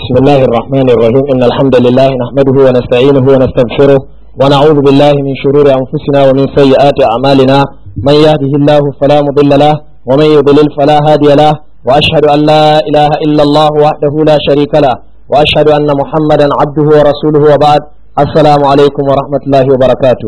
بسم الله الرحمن الرحيم إن الحمد لله نحمده ونستعينه ونستغفره ونعوذ بالله من شرور أنفسنا ومن سيئات أعمالنا من يهده الله فلا مضل له ومن يضلل فلا هادي له وأشهد أن لا إله إلا الله وحده لا شريك له وأشهد أن محمدا عبده ورسوله وبعد السلام عليكم ورحمة الله وبركاته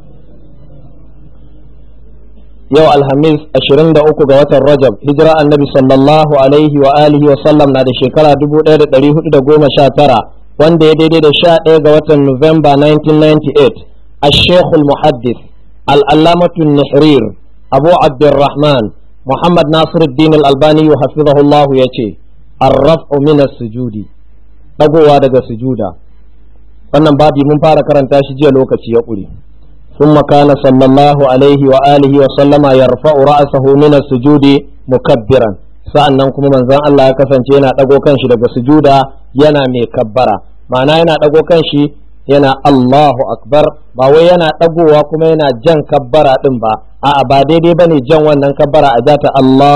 yau alhamis 23 ga watan rajab hijira annabi sallallahu alaihi wa alihi wa sallam na da shekara 1419 wanda ya daidai da 11 ga watan Nuwamba 1998 الشيخ المحدث العلامة النحرير أبو عبد الرحمن محمد ناصر الدين الألباني حفظه الله يتي الرفع من السجود ɗagowa daga sujuda wannan babi mun fara karanta shi jiya lokaci ya ƙure ثم كان صلى الله عليه وآله وسلم يرفع رأسه من السجود مكبرا sa'annan kuma manzon Allah ya kasance yana ɗago kanshi daga sujuda yana mai kabbara ma'ana yana ɗago kanshi yana Allahu akbar ba wai yana ɗagowa kuma yana jan kabbara ɗin ba a'a ba daidai bane jan wannan kabbara a jata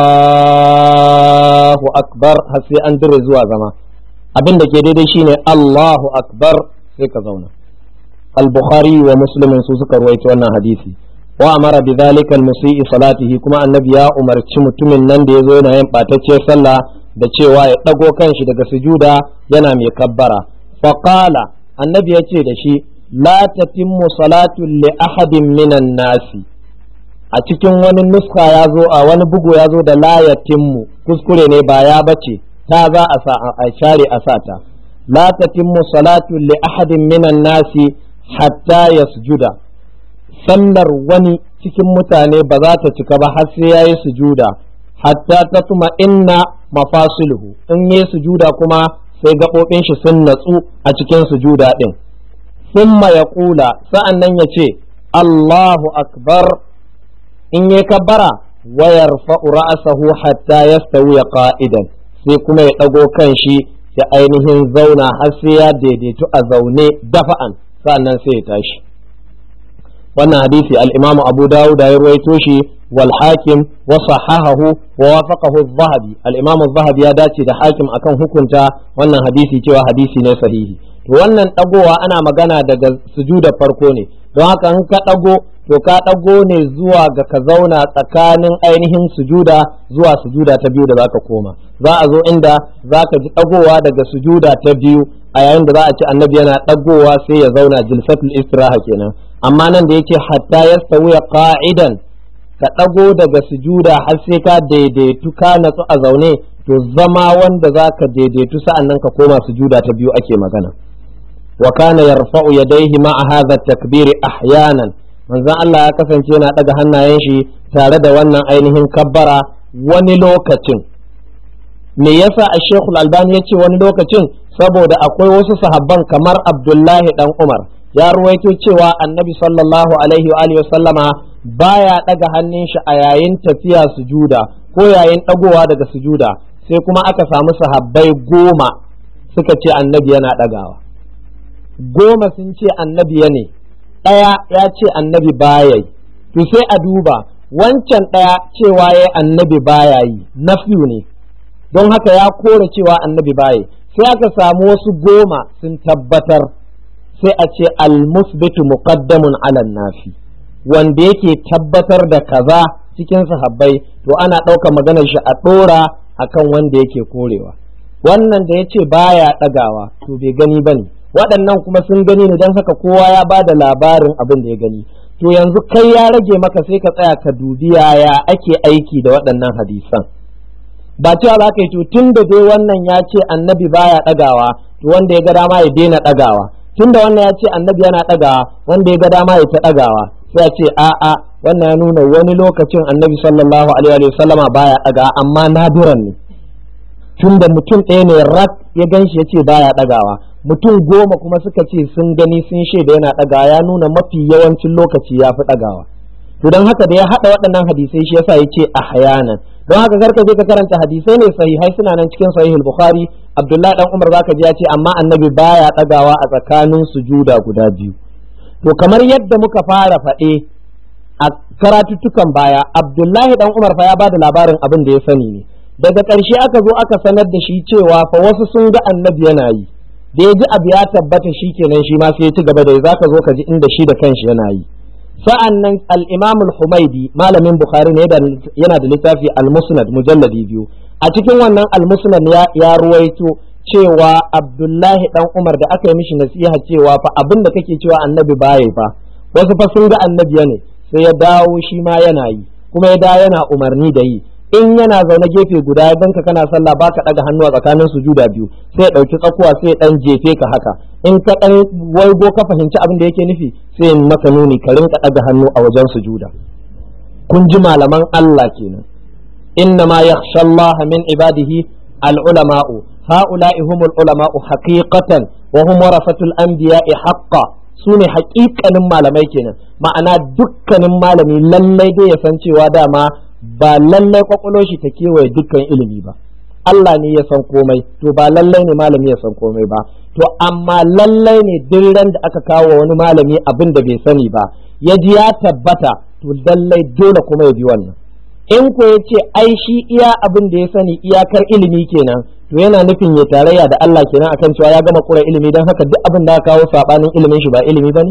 Allahu akbar har sai an dire zuwa zama abin da ke daidai shine Allahu akbar sai ka zauna البخاري ومسلم سوسك رويت وانا حديثي وأمر بذلك المسيء صلاته كما النبي يا عمر mutumin nan da yazo yana yin batacce sallah da cewa ya dago kanshi daga sujuda yana mai kabbara fa qala annabi ya ce da shi la tatimmu salatu li ahadin minan nasi a cikin wani nuska ya zo a wani bugu ya zo da la yatimmu kuskure ne ba ya bace ta za a sa a share a sata la tatimmu salatu li ahadin minan nasi hatta ya sujuda sallar wani cikin mutane ba za ta cika ba har sai ya yi sujuda hatta ta tuma inna mafasiluhu in yi sujuda kuma sai gaɓoɓin shi sun natsu a cikin sujuda ɗin summa ya ƙula sa'an nan ya ce Allahu akbar in yi kabbara wayar ra'asahu hatta ya ya ƙa'idan sai kuma ya ɗago kan shi ya ainihin zauna har sai ya daidaitu a zaune dafa'an sa'annan sai ya tashi wannan hadisi al-imamu abu dawud ya ruwaito shi wal hakim wa sahahahu wa wafaqahu az-zahabi al-imamu az-zahabi ya dace da hakim akan hukunta wannan hadisi cewa hadisi ne sahihi to wannan dagowa ana magana daga sujuda farko ne don haka in ka dago to ka dago ne zuwa ga ka zauna tsakanin ainihin sujuda zuwa sujuda ta biyu da zaka koma za a zo inda zaka ji dagowa daga sujuda ta biyu a yayin da za a ci annabi yana ɗagowa sai ya zauna jilsatul istiraha kenan amma nan da yake hatta ya sauya qa'idan ka ɗago daga sujuda har sai ka daidaitu ka natsu a zaune to zama wanda za ka daidaitu sa'annan ka koma sujuda ta biyu ake magana wa kana yarfa'u yadayhi ma'a hadha takbiri ahyanan manzon Allah ya kasance yana ɗaga hannayen shi tare da wannan ainihin kabbara wani lokacin me yasa a shekul albani ya ce wani lokacin saboda akwai wasu sahabban kamar abdullahi dan umar ya ruwaito cewa annabi sallallahu alaihi wa alihi sallama baya daga hannun shi a yayin tafiya sujuda ko yayin dagowa daga sujuda sai kuma aka samu sahabbai goma suka ce annabi yana dagawa goma sun ce annabi ya ne ɗaya ya ce annabi baya yi to sai a duba wancan ɗaya cewa ya annabi baya yi nafiyu ne don haka ya kore cewa annabi baya sai aka samu wasu goma sun tabbatar sai a ce almusbitu muqaddamun ala nafi wanda yake tabbatar da kaza cikin sahabbai to ana ɗauka maganar shi a ɗora akan wanda yake korewa wannan da ya ce baya ɗagawa to bai gani bane waɗannan kuma sun gani ne don haka kowa ya ba da labarin abin da ya gani to yanzu kai ya rage maka sai ka tsaya ka dubi yaya ake aiki da waɗannan hadisan ba cewa za ka yi to tun da dai wannan ya ce annabi baya ɗagawa to wanda ya ga dama ya daina ɗagawa tun da wannan ya ce annabi yana ɗagawa wanda ya ga dama ya ta ɗagawa sai ya ce a'a wannan ya nuna wani lokacin annabi sallallahu alaihi wa sallama baya ɗagawa amma nadiran ne tun da mutum ɗaya ne rak ya gan shi ya ce baya ɗagawa mutum goma kuma suka ce sun gani sun shaida yana ɗagawa ya nuna mafi yawancin lokaci ya fi ɗagawa to don haka da ya haɗa waɗannan hadisai shi yasa ya ce ahyanan don haka karka je ka karanta hadisai ne sahihai suna nan cikin sahihul bukhari abdullahi dan umar zaka ji ya ce amma annabi baya ɗagawa a tsakanin sujuda guda biyu to kamar yadda muka fara faɗe a karatuttukan baya abdullahi dan umar fa ya bada labarin abin da ya sani ne daga ƙarshe aka zo aka sanar da shi cewa fa wasu sun ga annabi yana yi da ya ji abu ya tabbata shi kenan shi ma sai ya ci gaba da za ka zo ka ji inda shi da kanshi yana yi sa'an nan al-imam al-humaidi malamin bukhari ne yana da littafi al-musnad mujalladi biyu a cikin wannan al-musnad ya ruwaito cewa abdullahi dan umar da aka yi mishi nasiha cewa fa abin da kake cewa annabi baya fa wasu fa sun ga annabi ne sai ya dawo shi ma yana yi kuma ya dawo yana umarni da yi in yana zaune gefe guda ya danka kana sallah baka daga hannu a tsakanin sujuda biyu sai ya dauki tsakuwa sai ya dan jefe ka haka in ka dan waigo ka fahimci abin da yake nufi sai maka nuni ka rinka daga hannu a wajen sujuda kun ji malaman Allah kenan inna ma yakhsha Allah min ibadihi al-ulama'u ha'ula'i humul ulama'u haqiqatan wa hum warasatul anbiya'i haqqan su ne haƙiƙanin malamai kenan ma'ana dukkanin malami lallai dai ya san cewa dama ba lallai kwakwalo shi ta kewaye dukkan ilimi ba Allah ne ya san komai to ba lallai ne malami ya san komai ba to amma lallai ne duk ran da aka kawo wani malami abin da bai sani ba ya ji ya tabbata to lallai dole kuma ya bi wannan in ko ya ce ai shi iya abin da ya sani iyakar ilimi kenan to yana nufin ya tarayya da Allah kenan akan cewa ya gama kura ilimi don haka duk abin da aka kawo sabanin ilimin shi ba ilimi bane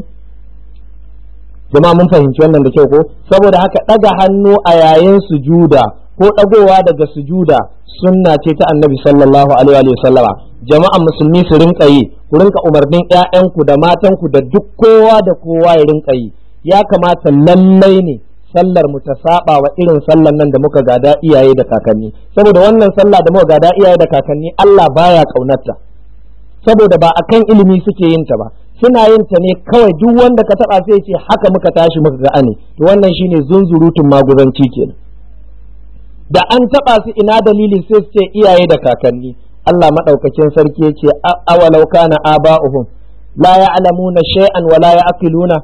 jama'a mun fahimci wannan da kyau ko saboda haka daga hannu a yayin sujuda ko dagowa daga sujuda sunna ce ta annabi sallallahu alaihi wa sallama jama'an musulmi su rinka yi ku rinka umarnin ƴaƴanku da matanku da duk kowa da kowa ya rinka yi ya kamata lallai ne sallar mu ta saba wa irin sallar nan da muka gada iyaye da kakanni saboda wannan sallah da muka gada iyaye da kakanni Allah baya kaunarta saboda ba akan ilimi suke yin ta ba suna yin ta ne kawai duk wanda ka taba sai ce haka muka tashi muka ga ane to wannan shine zunzurutun maguzanci kenan da an taba su ina dalili sai su ce iyaye da kakanni Allah madaukakin sarki ya ce awalau kana aba'uhum la ya'lamuna shay'an wa la ya'qiluna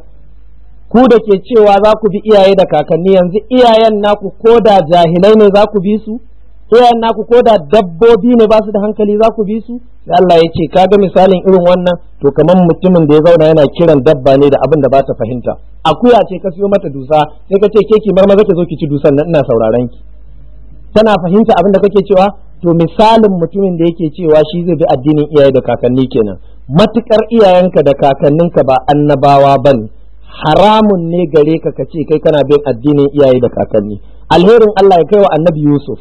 ku da ke cewa za ku bi iyaye da kakanni yanzu iyayen naku ko da jahilai ne za ku bi su iyayen naku ko da dabbobi ne ba su da hankali za ku bi su sai Allah ya ce kaga misalin irin wannan to kamar mutumin da ya zauna yana kiran dabba ne da abin da ba ta fahimta akuya ce ka siyo mata dusa sai ka ce ke ki mar maza ki zo ki ci dusan nan ina sauraron ki tana fahimta abin da kake cewa to misalin mutumin da yake cewa shi zai bi addinin iyaye da kakanni kenan matukar iyayenka da kakanninka ba annabawa bane haramun ne gare ka ka ce kai kana bin addinin iyaye da kakanni alherin Allah ya kai wa annabi Yusuf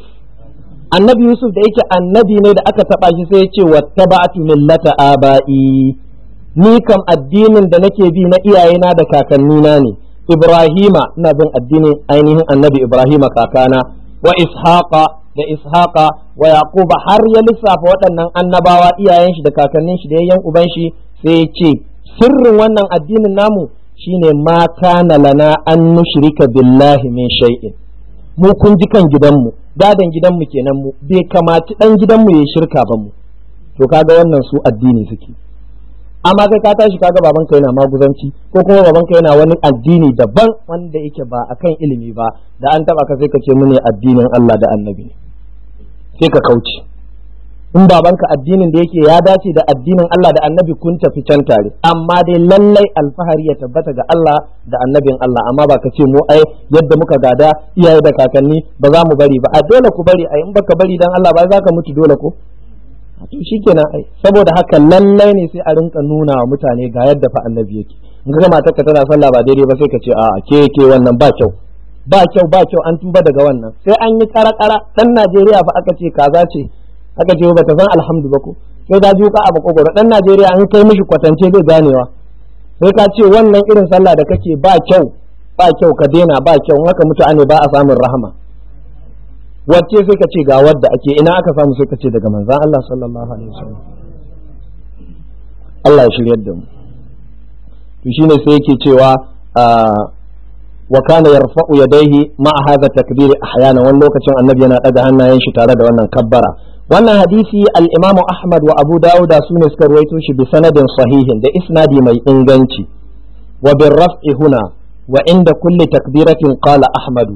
annabi Yusuf da yake annabi ne da aka taba shi sai ya ce wattaba'tu millata aba'i ni kam addinin da nake bi na iyayena da kakannina ne Ibrahima ina bin addinin ainihin annabi Ibrahima kakana wa Ishaqa da Ishaqa wa Yaquba har ya lissafa waɗannan annabawa iyayen shi da kakannin shi da yayyan uban shi sai ya ce sirrin wannan addinin namu shine ma kana lana an nushrika billahi min shay'in mu kun ji kan gidanmu gadon gidanmu kenan mu bai kamaci dan gidanmu ya shirka ba mu to kaga wannan su addini suke amma kai ka tashi kaga baban ka yana maguzanci ko kuma baban ka yana wani addini daban wanda yake ba akan ilimi ba da an taba ka sai ka ce mune addinin Allah da annabi ne sai ka kauce in babanka addinin da yake ya dace da addinin Allah da annabi kun tafi can tare amma dai lallai alfahari ya tabbata ga Allah da annabin Allah amma ba ka ce mu ai yadda muka gada iyaye da kakanni ba za mu bari ba a dole ku bari ai in baka bari dan Allah ba za ka mutu dole ko to shikenan ai saboda haka lallai ne sai a rinka nuna wa mutane ga yadda fa annabi yake in ga matar ka tana sallah ba daidai ba sai ka ce a ke ke wannan ba kyau ba kyau ba kyau an tuba daga wannan sai an yi kara kara dan Najeriya fa aka ce kaza ce aka ce ba ta san alhamdu ba ko sai da juka a makogoro dan Najeriya an kai mishi kwatance bai ganewa sai ka ce wannan irin sallah da kake ba kyau ba kyau ka daina ba kyau in haka mutu ne ba a samun rahama wacce sai ka ce ga wadda ake ina aka samu sai ka ce daga manzan Allah sallallahu alaihi wasallam Allah ya shiryar da mu to shine sai yake cewa wa kana yarfa'u yadayhi ma'a hadha takbir ahyana wani lokacin annabi yana daga hannayen shi tare da wannan kabbara wannan hadisi al-Imam Ahmad wa Abu Dawud su ne suka ruwaito shi bi sanadin sahihin da isnadi mai inganci wa bin raf'i huna wa inda kulli takbiratin qala Ahmad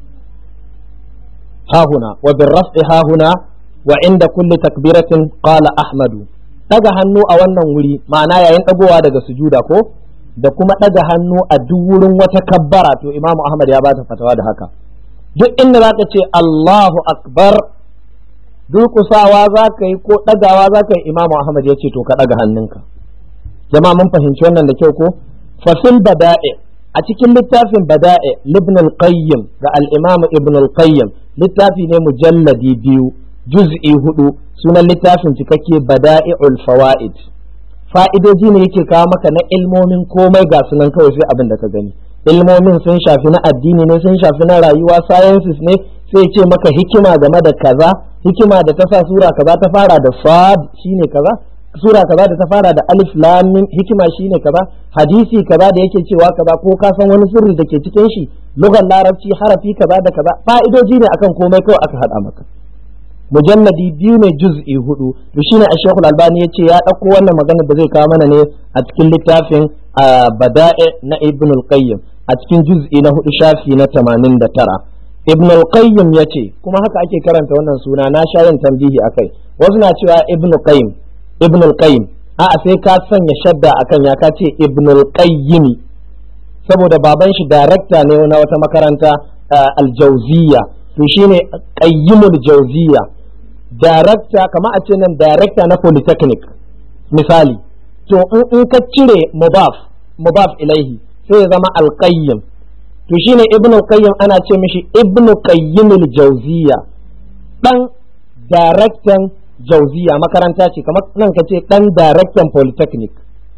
ha huna wa bin raf'i ha huna wa inda kulli takbiratin qala Ahmad daga hannu a wannan wuri ma'ana yayin dagowa daga sujuda ko da kuma daga hannu a duk wurin wata kabbara to Imam Ahmad ya bata fatawa da haka duk inda zaka ce Allahu akbar durƙusawa za ka yi ko ɗagawa za ka yi imamu ahmad ya ce to ka ɗaga hannunka jama'a mun fahimci wannan da kyau ko fasil bada'i a cikin littafin bada'i libn al-qayyim ga al-imam ibn al-qayyim littafi ne mujalladi biyu juz'i hudu sunan littafin cikakke bada'i'ul fawaid fa'idoji ne yake kawo maka na ilmomin komai ga sunan kawai sai abin da ka gani ilmomin sun shafi na addini ne sun shafi na rayuwa sciences ne sai ce maka hikima game da kaza hikima da ta sa sura kaza ta fara da sad shine kaza sura kaza da ta fara da alif lam mim hikima shine kaza hadisi kaza da yake cewa kaza ko ka san wani sirri da ke cikin shi lugar larabci harafi kaza da kaza fa'idoji ne akan komai kawai aka hada maka mujalladi biyu ne juz'i hudu to shine a shekul albani ya ce ya ɗauko wannan magana da zai kawo mana ne a cikin littafin bada'i na ibn al-qayyim a cikin juz'i na hudu shafi na tamanin da tara ibn al-qayyim ya ce kuma haka ake karanta wannan suna na sha yin tambihi akai wasu na cewa ibn qayyim ibn al-qayyim a'a sai ka sanya shadda akan ya ka ce ibn al-qayyim saboda baban shi darakta ne na wata makaranta al-jawziyya to shine qayyimul jawziyya darakta kama a ce nan darakta na polytechnic misali to in ka cire mubaf mubaf ilaihi sai ya zama alqayyim to shine ibn qayyim ana ce mishi ibn qayyim al-jawziya dan daraktan jawziya makaranta ce kamar nan ka ce dan daraktan polytechnic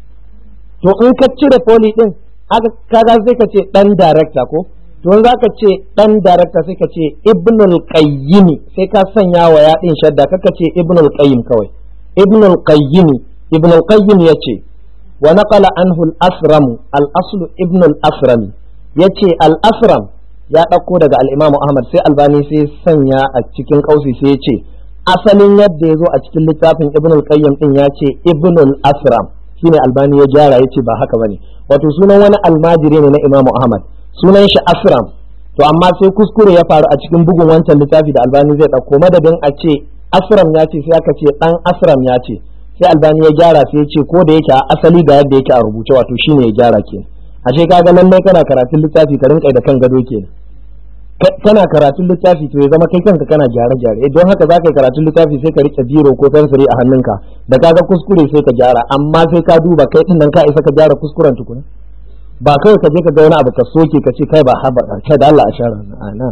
to in ka cire poly din kaga sai ka ce dan darakta ko to za ka ce dan darakta sai ka ce ibnul qayyim sai ka sanya wa ya din shadda kaka ce ibnul qayyim kawai ibnul qayyim ibnul qayyim yace wa naqala anhu al-asram al-aslu ibnul asram yace al-asram ya dauko daga al-imam ahmad sai albani sai sanya a cikin kausi sai yace asalin yadda ya zo a cikin littafin ibnul qayyim din yace ibnul asram shine albani ya gyara yace ba haka bane wato sunan wani almajiri ne na imam ahmad sunan shi asram to amma sai kuskure ya faru a cikin bugun wancan littafi da albani zai ɗauko madadin a ce asram ya ce sai aka ce ɗan asram ya ce sai albani ya gyara sai ya ce ko da yake a asali ga yadda yake a rubuce wato shine ya gyara ke ashe kaga lallai kana karatun littafi ka rinka da kan gado ke kana karatun littafi to ya zama kai kanka kana gyare gyare don haka za ka yi karatun littafi sai ka rike biro ko fensiri a hannunka da kaga kuskure sai ka gyara amma sai ka duba kai din nan ka isa ka gyara kuskuren tukuna ba kawai ka je ka ga wani abu ka soke ka ce kai ba haba kai da Allah a shara ana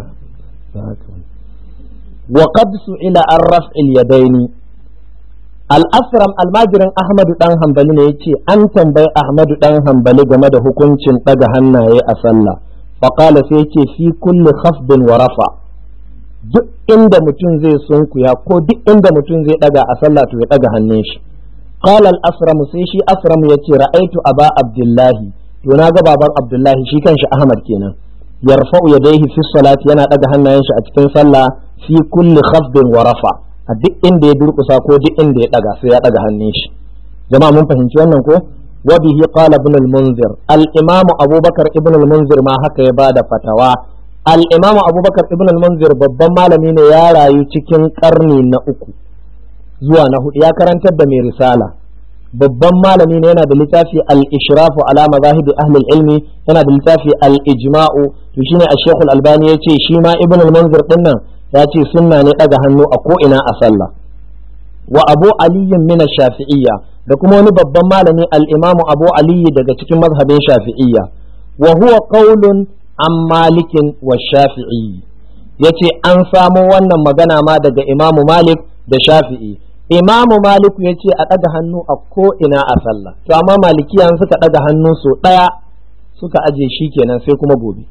wa qad su'ila an raf'il yadaini al-asram almajirin ahmadu dan hanbali ne yace an tambayi ahmadu dan hanbali game da hukuncin daga hannaye a sallah fa qala sai yace fi kulli khafdin wa rafa duk inda mutum zai sunkuya ko duk inda mutum zai daga a sallah to ya daga hannun shi qala al-asram sai shi asram yace ra'aitu aba abdullahi to na ga baban Abdullahi shi kanshi Ahmad kenan yarfa'u yadayhi fi salati yana daga hannayen shi a cikin sallah fi kulli khafdin wa rafa a duk inda ya durkusa ko duk inda ya daga sai ya daga hannun shi jama'a mun fahimci wannan ko wa bihi qala ibn al-munzir al-imam abubakar ibn al-munzir ma haka ya bada fatawa al-imam abubakar ibn al-munzir babban malami ne ya rayu cikin karni na uku zuwa na hudu ya karantar da mai risala babban malami ne yana da littafi al-ishrafu ala mazahibi ahli ilmi yana da littafi al-ijma'u to shine ash-shaykh al-albani yace shi ma ibn al-munzir din nan ya ce sunna ne daga hannu a ko ina a sallah wa abu ali min ash-shafi'iyya da kuma wani babban malami al-imamu abu ali daga cikin mazhabin shafi'iyya wa huwa qaulun an malikin wa shafi'i yace an samo wannan magana ma daga imamu malik da shafi'i imamu maliku ya ce a ɗaga hannu a ko'ina a sallah to amma malikiya suka ɗaga hannu so ɗaya suka aje shi kenan sai kuma gobe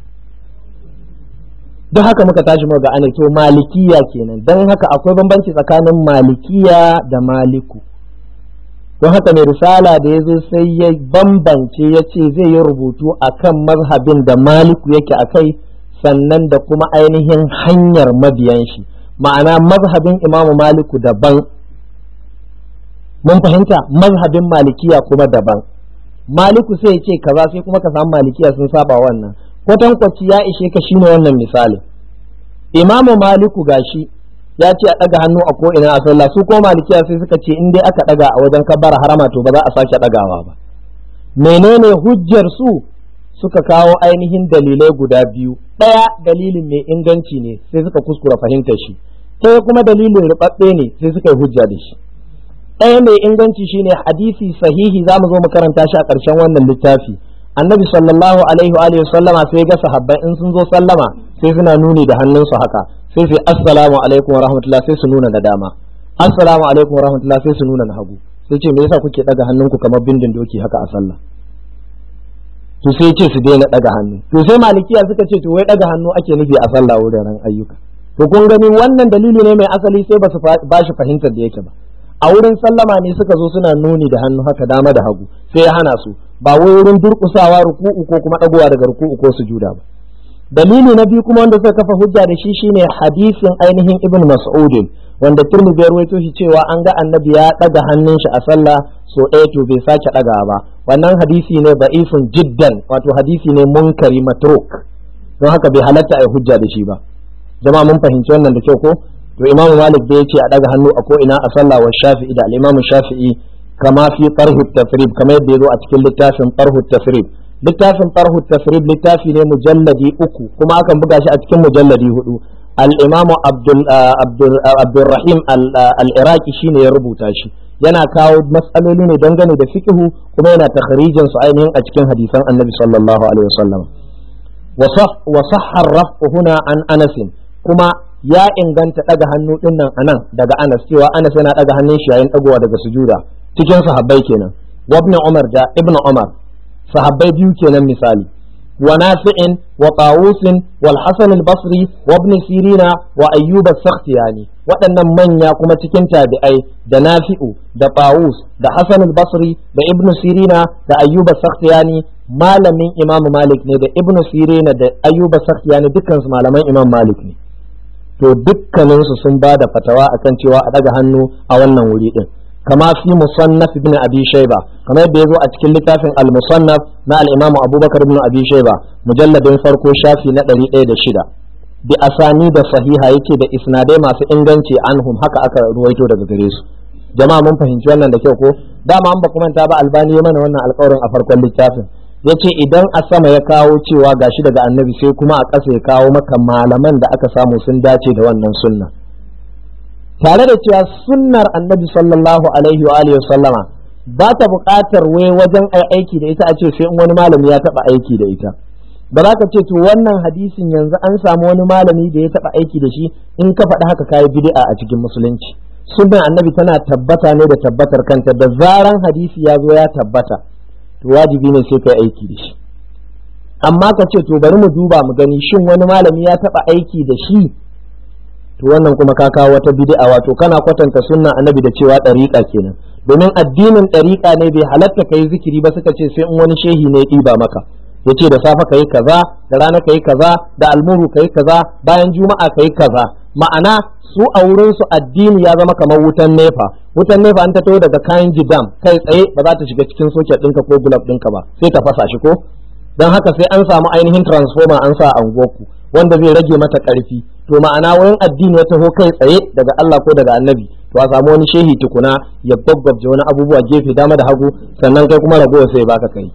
don haka muka tashi muka ga ane to malikiya kenan don haka akwai bambanci tsakanin malikiya da maliku don haka mai risala da ya zo sai ya bambance ya ce zai yi rubutu a kan mazhabin da maliku yake a kai sannan da kuma ainihin hanyar mabiyan shi ma'ana mazhabin imamu maliku daban mun fahimta mazhabin malikiya kuma daban maliku sai ya ce kaza sai kuma ka samu malikiya sun saba wannan kwatankwaci ya ishe ka shine wannan misali imamu maliku gashi ya ce a ɗaga hannu a ko ina a sallah su ko malikiya sai suka ce in dai aka ɗaga a wajen kabbara harama to ba za a sake ɗagawa ba menene hujjar su suka kawo ainihin dalilai guda biyu ɗaya dalilin mai inganci ne sai suka kuskura fahimtar shi ɗaya kuma dalilin rubabbe ne sai suka yi hujja da shi ɗaya mai inganci shine hadisi sahihi za mu zo mu karanta shi a ƙarshen wannan littafi annabi sallallahu alaihi wa sallama sai ga sahabbai in sun zo sallama sai suna nuni da hannunsu haka sai sai assalamu alaikum wa rahmatullah sai su nuna da dama assalamu alaikum wa rahmatullah sai su nuna na hagu sai ce me yasa kuke daga hannunku kamar bindin doki haka a sallah to sai ce su daina daga hannu to sai malikiya suka ce to wai daga hannu ake nufi a sallah wuraren ayyuka to kun gani wannan dalili ne mai asali sai ba su ba shi fahimtar da yake ba a wurin sallama ne suka zo suna nuni da hannu haka dama da hagu sai ya hana su ba wai wurin durkusawa ruku'u ko kuma dagowa daga ruku'u ko sujuda ba dalili na biyu kuma wanda suka kafa hujja da shi shine hadisin ainihin ibn mas'udin wanda turmi ya ruwaito shi cewa an ga annabi ya daga hannun shi a sallah so ɗaya to bai sake daga ba wannan hadisi ne da'ifun jiddan wato hadisi ne munkari matruk don haka bai halatta a yi hujja da shi ba jama'a mun fahimci wannan da kyau ko to imamu malik bai ce a daga hannu a ko ina a sallah wa shafi'i da al-imamu shafi'i kama fi tarhu tafrib kamar yadda yazo a cikin littafin tarhu tafrib littafin tarhu tafrib littafi ne mujalladi uku kuma akan buga shi a cikin mujalladi hudu al-imamu abdul abdul abdurrahim al-iraqi shine ya rubuta shi yana kawo matsaloli ne dangane da fiqhu kuma yana takhrijin su ainihin a cikin hadisan annabi sallallahu alaihi wasallam wa sahha ar-raf'u huna an anas kuma ya inganta daga hannu din nan anan daga Anas cewa Anas yana daga hannun shi yayin dagowa daga sujuda cikin sahabbai kenan wa ibn Umar da ibn Umar sahabbai biyu kenan misali wa Nafi'in wa Tawusin wal Hasan al-Basri wa ibn Sirina wa Ayyub as-Sakhtiyani waɗannan manya kuma cikin tabi'ai da Nafi'u da Tawus da Hasan al-Basri da ibn Sirina da Ayyub as-Sakhtiyani malamin Imam Malik ne da ibn Sirina da Ayyub as-Sakhtiyani dukkan su malaman Imam Malik ne to dukkaninsu sun ba da fatawa akan cewa a daga hannu a wannan wuri din kama fi musannaf ibn abi shayba kamar yadda yazo a cikin littafin al-musannaf na al-imam abubakar ibn abi shayba mujalladin farko shafi na 106 bi asani da sahiha yake da isnadai masu inganci anhum haka aka ruwaito daga gare su jama'a mun fahimci wannan da kyau ko dama an ba kuma ta ba albani ya mana wannan alƙawarin a farkon littafin ya ce idan a sama ya kawo cewa gashi daga annabi sai kuma a ƙasa ya kawo maka malaman da aka samu sun dace da wannan sunna tare da cewa sunnar annabi sallallahu alaihi wa alihi sallama ba ta buƙatar wai wajen aiki da ita a ce sai in wani malami ya taɓa aiki da ita ba za ka ce to wannan hadisin yanzu an samu wani malami da ya taɓa aiki da shi in ka faɗi haka kayi bid'a a cikin musulunci sunnar annabi tana tabbata ne da tabbatar kanta da zaran hadisi ya zo ya tabbata to wajibi ne sai kai aiki da shi amma ka ce to bari mu duba mu gani shin wani malami ya taba aiki da shi to wannan kuma ka kawo wata bid'a wato kana kwatanta sunna annabi da cewa dariƙa kenan domin addinin dariƙa ne bai halatta kai zikiri ba suka ce sai in wani shehi ne ya ɗiba maka yace da safe kai kaza da rana kai kaza da almuru kai kaza bayan juma'a kai kaza ma'ana su a wurin su addini ya zama kamar wutan nefa wutan nefa an ta taho daga kayan jidam kai tsaye ba za ta shiga cikin soket ɗinka ko gulab ɗinka ba sai ta fasa shi ko don haka sai an samu ainihin transformer an sa a unguwarku wanda zai rage mata ƙarfi to ma'ana wurin addini ya taho kai tsaye daga Allah ko daga annabi to a samu wani shehi tukuna ya gwaggwabje wani abubuwa gefe dama da hagu sannan kai kuma ragowa sai baka kai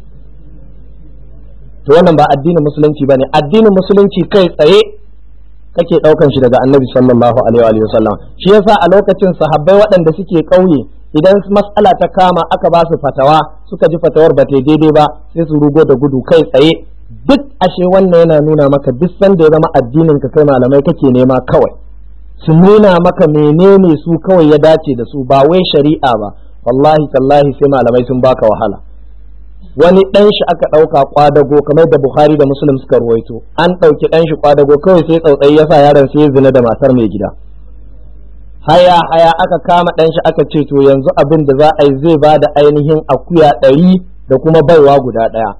to wannan ba addinin musulunci bane addinin musulunci kai tsaye kake daukan shi daga annabi sallallahu alaihi wa sallam shi yasa a lokacin sahabbai waɗanda suke ƙauye idan mas'ala ta kama aka ba su fatawa suka ji fatawar ba ta daidai ba sai su rugo da gudu kai tsaye duk ashe wannan yana nuna maka duk sanda ya zama addinin ka kai malamai kake nema kawai su nuna maka menene su kawai ya dace da su ba wai shari'a ba wallahi tallahi sai malamai sun baka wahala wani ɗan shi aka ɗauka kwadago kamar da Bukhari da Muslim suka ruwaito an ɗauki ɗan shi kwadago kawai sai tsautsayi ya sa yaron sai zina da matar mai gida haya haya aka kama ɗan shi aka ce to yanzu abin da za a yi zai ba da ainihin akuya ɗari da kuma baiwa guda ɗaya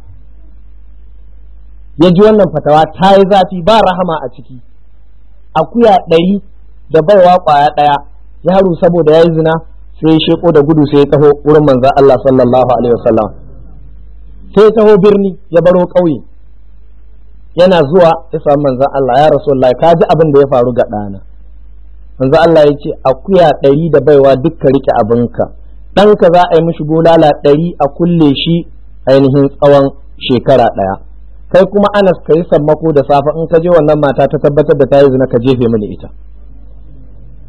ya ji wannan fatawa ta yi zafi ba rahama a ciki akuya ɗari da baiwa ƙwaya ɗaya yaro saboda ya yi zina sai ya sheko da gudu sai ya taho wurin manzan Allah sallallahu alaihi wasallam sai ya taho birni ya baro ƙauye yana zuwa ya samu manzan Allah ya rasu ka ji abin da ya faru ga ɗana manzan Allah ya ce akuya ɗari da baiwa dukka rike abinka ɗanka za a yi mishi bulala ɗari a kulle shi ainihin tsawon shekara ɗaya kai kuma anas ka yi sammako da safe in ka je wannan mata ta tabbatar da ta yi zina ka jefe mini ita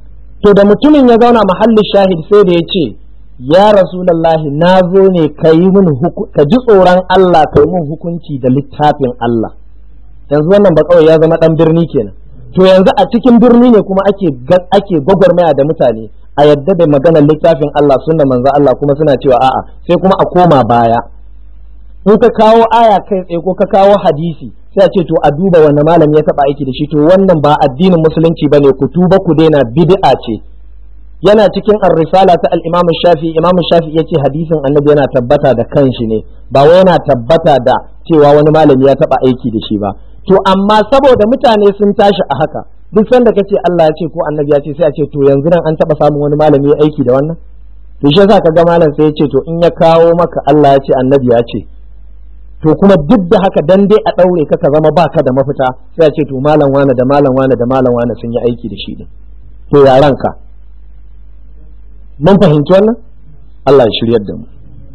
to da mutumin ya zauna mahallin shahid sai da ya ce ya rasulallahi na zo ne ka yi min ka ji tsoron Allah ka yi min hukunci da littafin Allah yanzu wannan ba kawai ya zama dan birni kenan to yanzu a cikin birni ne kuma ake ake gwagwarmaya da mutane a yadda da maganar littafin Allah sunna manzo Allah kuma suna cewa a'a sai kuma a koma baya in ka kawo aya kai tsaye ko ka kawo hadisi sai a ce to a duba wanda malami ya taba aiki da shi to wannan ba addinin musulunci bane ku tuba ku daina bid'a ce yana cikin ar-risala ta al-Imam Shafi Imam Shafi yace hadisin Annabi yana tabbata da kanshi ne ba wai yana tabbata da cewa wani malami ya taba aiki da shi ba to amma saboda mutane sun tashi a haka duk sanda kace Allah ya ce ko Annabi ya ce sai a ce to yanzu nan an taba samun wani malami ya aiki da wannan to shi yasa kaga malam sai ya ce to in ya kawo maka Allah ya ce Annabi ya ce to kuma duk da haka dan dai a daure ka ka zama baka da mafita sai a ce to malam wane da malam wane da malam wane sun yi aiki da shi din to ya ranka mun fahimci wannan Allah ya shiryar da mu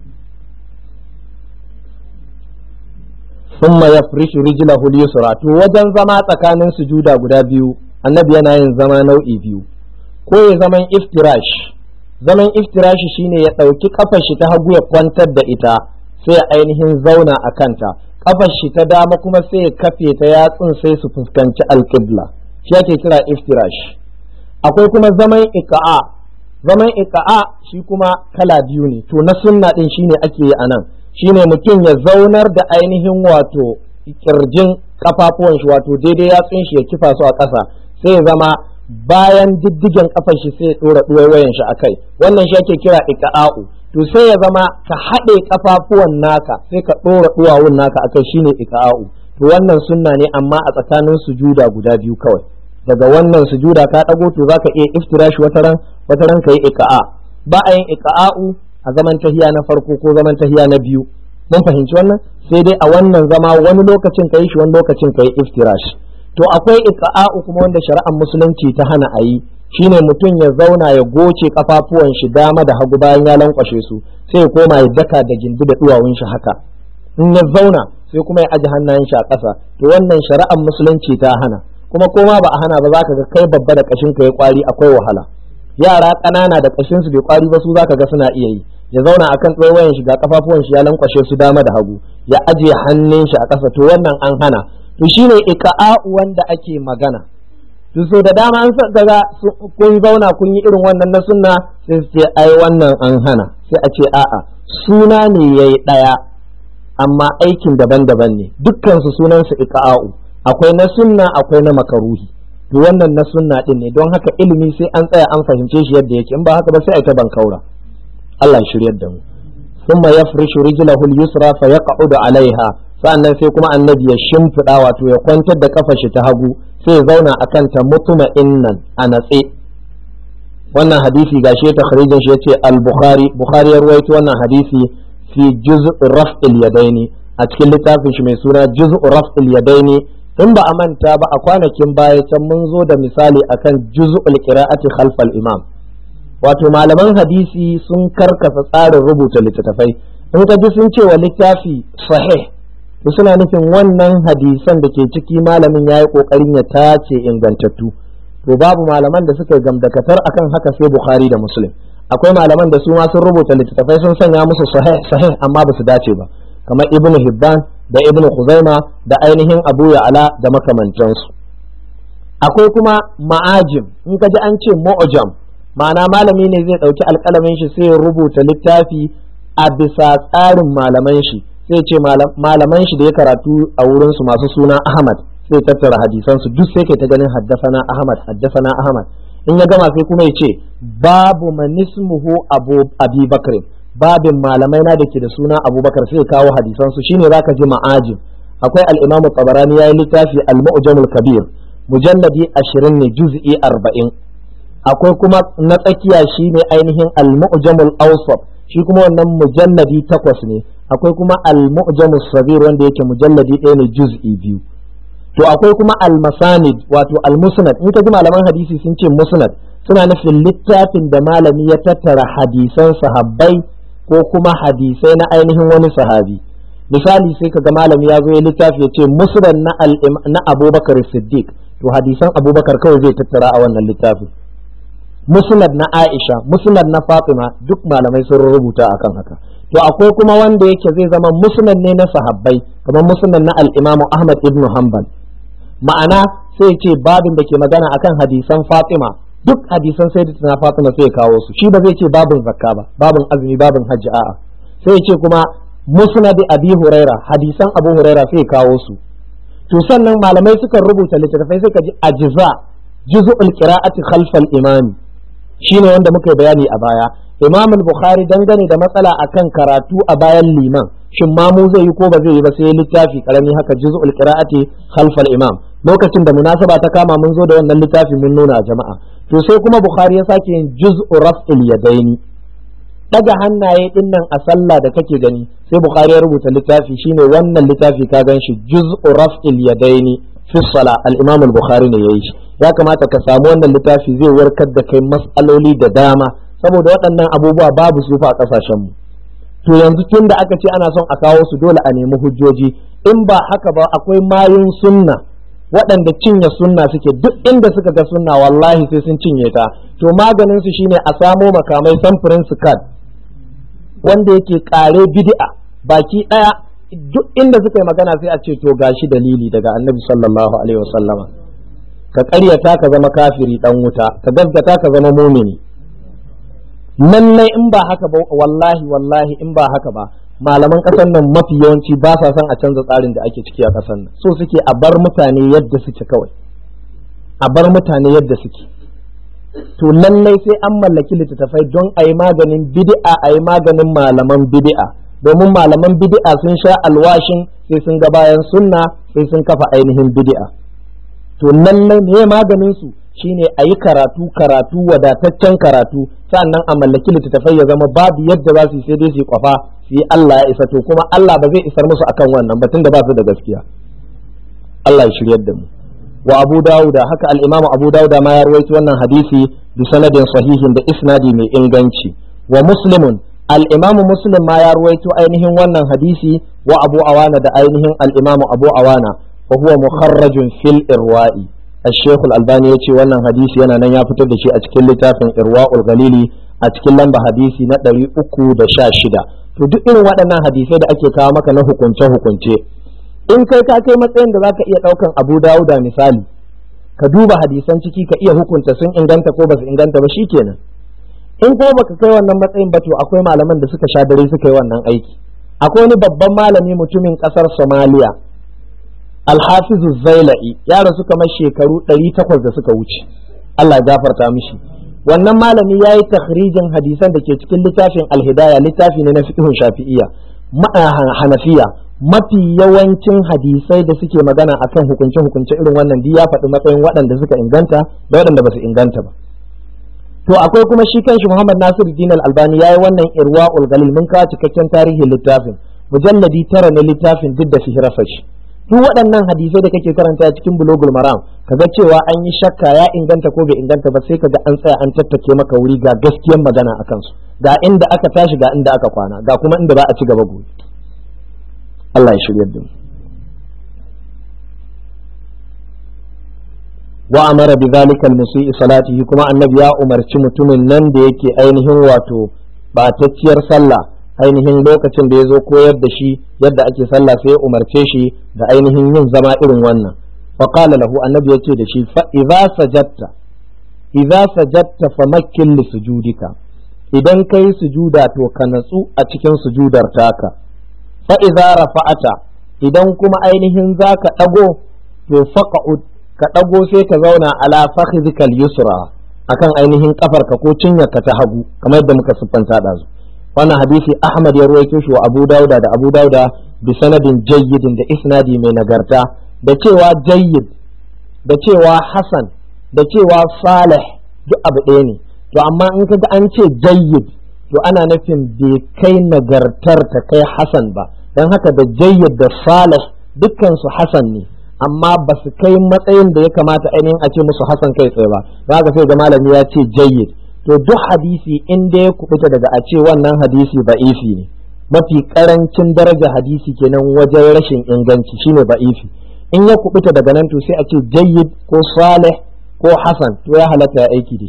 ثم يفرش رجله اليسرى to wajen zama tsakanin sujuda guda biyu annabi yana yin zama nau'i biyu ko ya zaman iftirash zaman iftirash shine ya ɗauki kafar shi ta hagu ya kwantar da ita sai ya ainihin zauna a kanta kafar shi ta dama kuma sai ya kafe ta yatsun sai su fuskanci alƙibla shi ake kira iftirash akwai kuma zaman ika'a zaman ika'a shi kuma kala biyu ne to na sunna din shine ake yi anan shine mutum ya zaunar da ainihin wato kirjin kafafuwan shi wato daidai yatsun shi ya kifa su a ƙasa sai ya zama bayan diddigen kafar shi sai ya dora duwayen shi akai wannan shi ake kira ika'u to sai ya zama ka haɗe kafafuwan naka sai ka dora duwawun naka akai shine ika'u to wannan sunna ne amma a tsakanin sujuda guda biyu kawai daga wannan sujuda ka dago to zaka iya iftirashi wataran wataran kai ika'a ba a yin ika'u a zaman tahiya na farko ko zaman tahiya na biyu mun fahimci wannan sai dai a wannan zama wani lokacin kai shi wani lokacin kai iftirash to akwai iqa'u kuma wanda shari'ar musulunci ta hana a yi shine mutum ya zauna ya goce kafafuwan shi dama da hagu bayan ya lankwashe su sai ya koma ya daka da gindi da duwawun shi haka in ya zauna sai kuma ya aji hannayen shi a ƙasa to wannan shari'ar musulunci ta hana kuma koma ba a hana ba za ka ga kai babba da kashin ka ya kwari akwai wahala yara ƙanana da kashin su bai kwari ba su za ka ga suna iya yi ya zauna akan tsawayen shi ga kafafuwan shi ya lankwashe su dama da hagu ya ajiye hannun shi a ƙasa to wannan an hana to shine iqa'u wanda ake magana to so da dama an ga kun zauna kun yi irin wannan na sunna sai su ce ai wannan an hana sai a ce a'a suna ne yayi daya amma aikin daban-daban ne dukkan su sunan su iqa'u akwai na sunna akwai na makaruhi to wannan na sunna din ne don haka ilimi sai an tsaya an fahimce shi yadda yake in ba haka ba sai a ta bankaura Allah ya shiryar da mu thumma yafrishu rijlahu al-yusra fa yaq'udu 'alayha sannan sai kuma annabi ya shimfiɗa wato ya kwantar da kafar shi ta hagu sai ya zauna akan ta mutma'innan a natse wannan hadisi gashi ta kharijin shi yace al-bukhari bukhari ya ruwaito wannan hadisi fi juz' raf'il yadaini a cikin littafin shi mai suna juz' raf'il yadaini in ba a manta ba a kwanakin baya can mun zo da misali akan juz'ul qira'ati khalfal imam wato malaman hadisi sun karkasa tsarin rubuta littattafai in ka ji sun ce wa littafi sahih to suna nufin wannan hadisan da ke ciki malamin ya yi kokarin ya tace ingantattu to babu malaman da suka gamdakatar akan haka sai bukhari da muslim akwai malaman da su ma sun rubuta littattafai sun sanya musu sahih sahih amma ba su dace ba kamar ibnu hibban da ibnu khuzaima da ainihin abu ya'ala da makamantansu akwai kuma ma'ajim in ka ji an ce mu'jam ma'ana malami ne zai ɗauki alƙalamin shi sai ya rubuta littafi a bisa tsarin malaman shi sai ce malaman shi da ya karatu a wurin su masu suna Ahmad sai tattara hadisan su duk sai kai ta ganin haddasana Ahmad haddasana Ahmad in ya gama sai kuma ya ce babu manismuhu abu abi bakr babin malamai na da ke da suna abubakar sai kawo hadisan su shine zaka ji ma'ajim akwai al-imam tabarani yayi littafi al-mu'jamul kabir mujalladi 20 ne juz'i 40 akwai kuma na tsakiya shine ainihin al-mu'jamul awsat shi kuma wannan mujalladi takwas ne akwai kuma al-mu'jamus sabir wanda yake mujalladi ɗaya ne juz'i biyu to akwai kuma al-masanid wato al-musnad in ka ji malaman hadisi sun ce musnad suna nufin littafin da malami ya tattara hadisan sahabbai ko kuma hadisai na ainihin wani sahabi misali sai ka ga malami ya zo ya littafi ya ce musnad na na abubakar siddiq to hadisan abubakar kawai zai tattara a wannan littafin musnad na Aisha musnad na Fatima duk malamai sun rubuta akan haka to akwai kuma wanda yake zai zama musnad ne na sahabbai kamar musnad na al-Imam Ahmad ibn Hanbal ma'ana sai ce babin da ke magana akan hadisan Fatima duk hadisan sayyidatina Fatima sai ya kawo su shi ba zai ce babin zakka ba babin azumi babin hajji a'a sai ya ce kuma musnad Abi Huraira hadisan Abu Huraira sai ya kawo su to sannan malamai suka rubuta littattafai suka ji ajza juz'ul qira'ati khalfal imami shine wanda muka bayani a baya imam al-bukhari dangane da matsala akan karatu a bayan liman shin mamu zai yi ko ba zai yi ba sai littafi karami haka juz'ul qira'ati khalfal imam lokacin da munasaba ta kama mun zo da wannan littafi mun nuna a jama'a to sai kuma bukhari ya sake yin juz'u raf'il yadaini daga hannaye din nan a sallah da kake gani sai bukhari ya rubuta littafi shine wannan littafi ka gan shi juz'u raf'il yadaini fi sala al-imam al-bukhari ne yayi shi ya kamata ka samu wannan littafi zai warkar da kai mas'aloli da dama saboda waɗannan abubuwa babu su fa a kasashen mu to yanzu tun da aka ce ana son a kawo su dole a nemi hujjoji in ba haka ba akwai mayun sunna waɗanda cinye sunna suke duk inda suka ga sunna wallahi sai sun cinye ta to maganin su shine a samo makamai samfurin su kad wanda yake kare bid'a baki daya duk inda suka yi magana sai a ce to gashi dalili daga annabi sallallahu alaihi wasallama ka ƙaryata ka zama kafiri dan wuta ka gaskata ka zama mumini lallai in ba haka ba wallahi wallahi in ba haka ba malaman ƙasar nan mafi yawanci ba sa son a canza tsarin da ake ciki a ƙasar nan so suke a bar mutane yadda suke kawai a bar mutane yadda suke to lallai sai an mallaki littattafai don a yi maganin bid'a a yi maganin malaman bid'a domin malaman bid'a sun sha alwashin sai sun ga bayan sunna sai sun kafa ainihin bid'a to lallai me maganin su shine a yi karatu karatu wadataccen karatu sannan a mallaki littattafai ya zama babu yadda za su yi sai dai su yi kwafa su yi Allah ya isa to kuma Allah ba zai isar musu akan wannan batun da ba su da gaskiya Allah ya shiryar da mu wa Abu Dawuda haka al-Imam Abu Dawuda ma ya rawaito wannan hadisi bi sanadin sahihin da isnadi mai inganci wa Muslimun al-Imam Muslim ma ya rawaito ainihin wannan hadisi wa Abu Awana da ainihin al-Imam Abu Awana wa huwa mukharrajun fil irwa'i الشيخ الألباني يتي wannan hadisi yana nan ya fitar da shi a cikin littafin Irwaul Galili a cikin lamba hadisi na ɗari uku da sha shida to duk irin waɗannan hadisai da ake kawo maka na hukunce hukunce in kai ka kai matsayin da zaka iya ɗaukan Abu Dawuda misali ka duba hadisan ciki ka iya hukunta sun inganta ko ba su inganta ba shikenan in ko baka kai wannan matsayin ba to akwai malaman da suka sha dare suka yi wannan aiki akwai wani babban malami mutumin ƙasar Somalia alhafizu zaila'i ya rasu kamar shekaru ɗari takwas da suka wuce Allah gafarta mishi wannan malami ya yi takhrijin hadisan da ke cikin littafin alhidaya littafi ne na fiqhun shafi'iyya hanafiya mafi yawancin hadisai da suke magana akan hukunce hukunce irin wannan ya faɗi matsayin waɗanda suka inganta da waɗanda ba su inganta ba to akwai kuma shi kanshi Muhammad Nasiru Din Al-Albani yayi wannan Irwaul Galil mun kawo cikakken tarihin littafin mujalladi tara na littafin duk da sihirasa shi duk waɗannan hadisai da kake karanta cikin bulogul maram kaga cewa an yi shakka ya inganta ko bai inganta ba sai kaga an tsaya an tattake maka wuri ga gaskiyar magana a kansu ga inda aka tashi ga inda aka kwana ga kuma inda ba a ci gaba gobe Allah ya shiryar da mu wa amara bi zalika al-musii salatihi kuma annabi ya umarci mutumin nan da yake ainihin wato batacciyar sallah ainihin lokacin da ya zo koyar da shi yadda ake sallah sai ya umarce shi da ainihin yin zama irin wannan faqala lahu annabi yace da shi fa idza sajadta idza sajadta famakkin li sujudika idan kai sujuda to ka natsu a cikin sujudar taka fa idza rafa'ata idan kuma ainihin zaka dago to faqa'ud ka dago sai ka zauna ala fakhidhikal yusra akan ainihin kafarka ko cinyarka ta hagu kamar yadda muka siffanta da su wannan hadisi Ahmad ya ruwaito shi wa Abu Dauda da Abu Dauda bi sanadin jayyidin da isnadi mai nagarta da cewa jayyid da cewa hasan da cewa salih duk abu ɗaya ne to amma in kaga an ce jayyid to ana nufin bai kai nagartar ta kai hasan ba don haka da jayyid da salih dukkan su hasan ne amma ba su kai matsayin da ya kamata ainihin a ce musu hasan kai tsaye ba za ka sai ga malami ya ce jayyid to duk hadisi in da ya kubuta daga a ce wannan hadisi ba'ifi ne mafi karancin daraja hadisi kenan wajen rashin inganci shine ba'ifi in ya kubuta daga nan to sai a ce jayyid ko salih ko hasan to ya halatta ya aiki da shi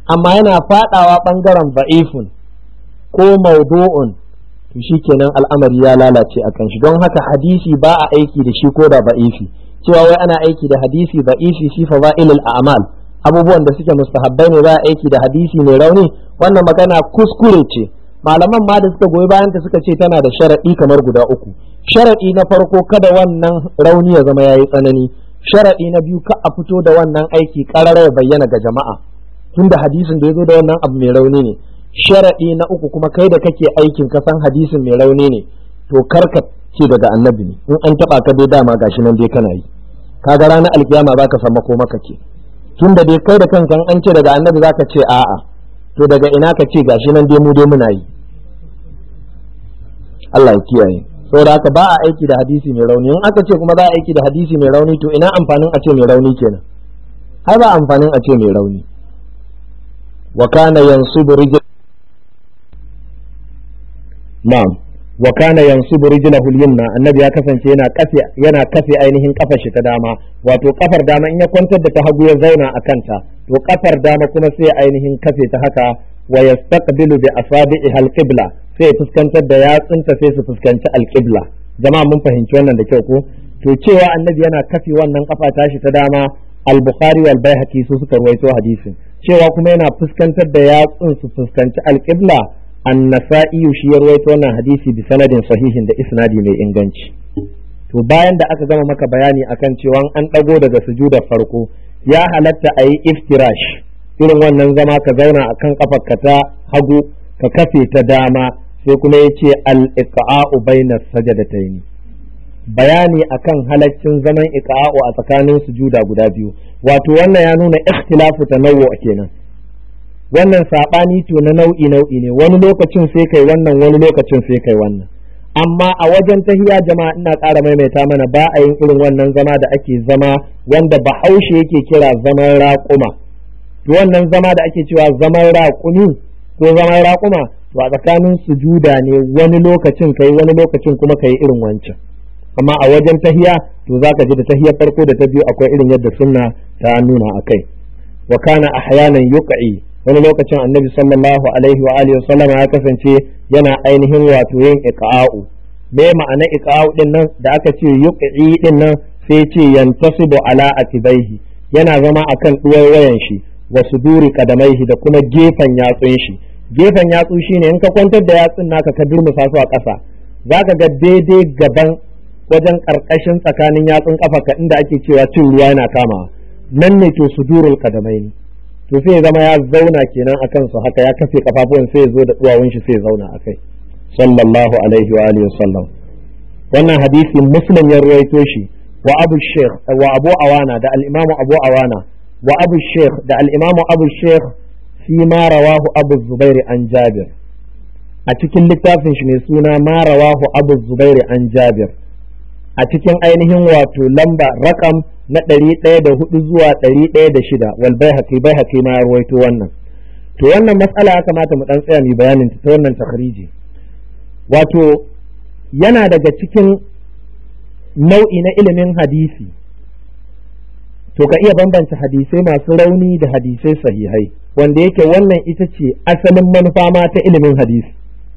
amma yana fadawa bangaren ba'ifun ko maudu'un to shikenan al'amari ya lalace a kan shi don haka hadisi ba a aiki da shi ko da ba'ifi cewa wai ana aiki da hadisi ba'ifi fi fadailil a'mal abubuwan da suke mustahabbai ne za a aiki da hadisi mai rauni wannan magana kuskure ce malaman ma da suka goyi bayan ta suka ce tana da sharadi kamar guda uku sharadi na farko kada wannan rauni ya zama yayi tsanani sharadi na biyu ka a fito da wannan aiki karara ya bayyana ga jama'a tunda hadisin da ya zo da wannan abu mai rauni ne sharaɗi na uku kuma kai da kake aikin ka san hadisin mai rauni ne to karka ce daga annabi ne in an taba ka dai dama gashi nan dai kana yi kaga ranar alkiyama zaka san mako maka ce tunda dai kai da kanka an ce daga annabi zaka ce a'a to daga ina ka ce gashi nan dai mu dai muna yi Allah ya kiyaye saboda haka ba a aiki da hadisi mai rauni in aka ce kuma za a aiki da hadisi mai rauni to ina amfanin a ce mai rauni kenan ai ba amfanin a ce mai rauni wa kana yansubu rijl na'am wa kana yansubu rijlahu al-yumna annabi ya kasance yana kafe yana kafe ainihin kafar shi ta dama wato kafar dama in ya kwantar da ta hagu ya zauna a kanta to kafar dama kuma sai ainihin kafe ta haka wa yastaqbilu bi asabi'i al-qibla sai fuskantar da yatsunta sai su fuskanci al-qibla jama'a mun fahimci wannan da kyau ko to cewa annabi yana kafe wannan kafa tashi ta dama al-bukhari wal baihaqi su suka ruwaito hadisin cewa kuma yana fuskantar da yatsun su fuskanci al-qibla annasa'i shi ya rawaito wannan hadisi bi sanadin sahihin da isnadi mai inganci to bayan da aka gama maka bayani akan cewa an dago daga sujudar farko ya halatta a yi iftirash irin wannan zama ka zauna akan kafarka ta hagu ka kafe ta dama sai kuma ya ce al-iqa'u bainas sajadatayn bayani akan halaccin zaman iqa'u a tsakanin sujuda guda biyu wato wannan ya nuna ikhtilafu tanawwu kenan wannan saɓani to na nau'i nau'i ne wani lokacin sai kai wannan wani lokacin sai kai wannan amma a wajen tahiya jama'a ina ƙara maimaita mana ba a yin irin wannan zama da ake zama wanda bahaushe yake kira zaman raƙuma to wannan zama da ake cewa zaman raƙumi ko zaman raƙuma to a tsakanin sujuda ne wani lokacin kai wani lokacin kuma kai irin wancan amma a wajen tahiya to zaka ji da tahiyar farko da ta biyu akwai irin yadda sunna ta nuna akai wa kana ahyanan yuqi wani lokacin annabi sallallahu alaihi wa alihi wasallam ya kasance yana ainihin wato yin iqa'u me ma'ana iqa'u din nan da aka ce yuqi din nan sai ce yantasibu ala atibaihi yana zama akan wayan shi wa suduri kadamaihi da kuma gefen yatsun shi gefen yatsu shine in ka kwantar da yatsun naka ka durmusa su a ƙasa zaka ga daidai gaban wajen karkashin tsakanin yatsun kafa inda ake cewa cin ruwa yana kamawa nan ne to sudurul kadamaini to sai ya zama ya zauna kenan a kansu haka ya kafe kafafuwan sai ya zo da duwawun shi sai ya zauna a kai sallallahu alaihi wa alihi wasallam wannan hadisi muslim ya ruwaito shi wa abu sheikh wa abu awana da al-imamu abu awana wa abu sheikh da al-imamu abu sheikh fi ma rawahu abu zubairi an jabir a cikin littafin shi mai suna ma rawahu abu zubairi an jabir a cikin ainihin wato lamba rakam na ɗari ɗaya da hudu zuwa ɗari ɗaya da shida wal bai haƙi bai haƙi ma rawaito wannan to wannan matsala ya kamata mu ɗan tsaya mai bayanin ta wannan takhriji wato yana daga cikin nau'i na ilimin hadisi to ka iya bambanta hadisai masu rauni da hadisai sahihai wanda yake wannan ita ce asalin manufa ma ta ilimin hadisi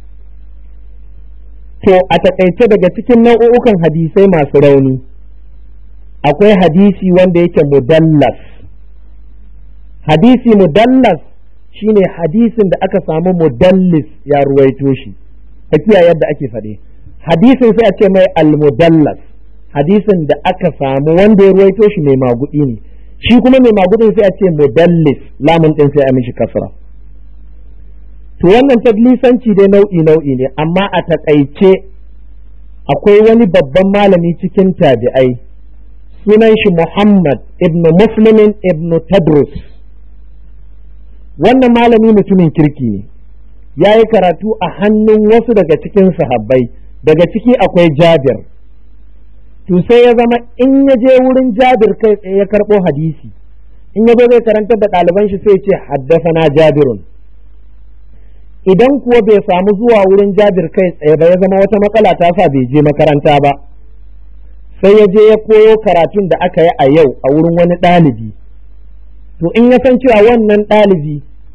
to a takaice daga cikin nau'ukan hadisai masu rauni akwai hadisi wanda yake mudallas hadisi mudallas shine hadisin da aka samu mudallis ya ruwaito shi a yadda ake faɗe hadisin sai a ce mai almudallas hadisin da aka samu wanda ya ruwaito shi mai magudi ne shi kuma mai magudin sai a ce mudallis lamun ɗin sai a mishi kasra to wannan taglisanci dai nau'i nau'i ne amma a takaice akwai wani babban malami cikin tabi'ai sunan shi Muhammad ibn Muslimin ibn Tadrus wannan malami mutumin kirki ne ya yi karatu a hannun wasu daga cikin sahabbai daga ciki akwai Jabir to sai ya zama in ya je wurin Jabir kai tsaye ya karɓo hadisi in ya zo zai karantar da ɗaliban shi sai ce haddasa Jabirun idan kuwa bai samu zuwa wurin Jabir kai tsaye ba ya zama wata matsala ta sa bai je makaranta ba sai ya je ya koyo karatun da aka yi a yau a wurin wani ɗalibi to in ya san cewa wannan ɗalibi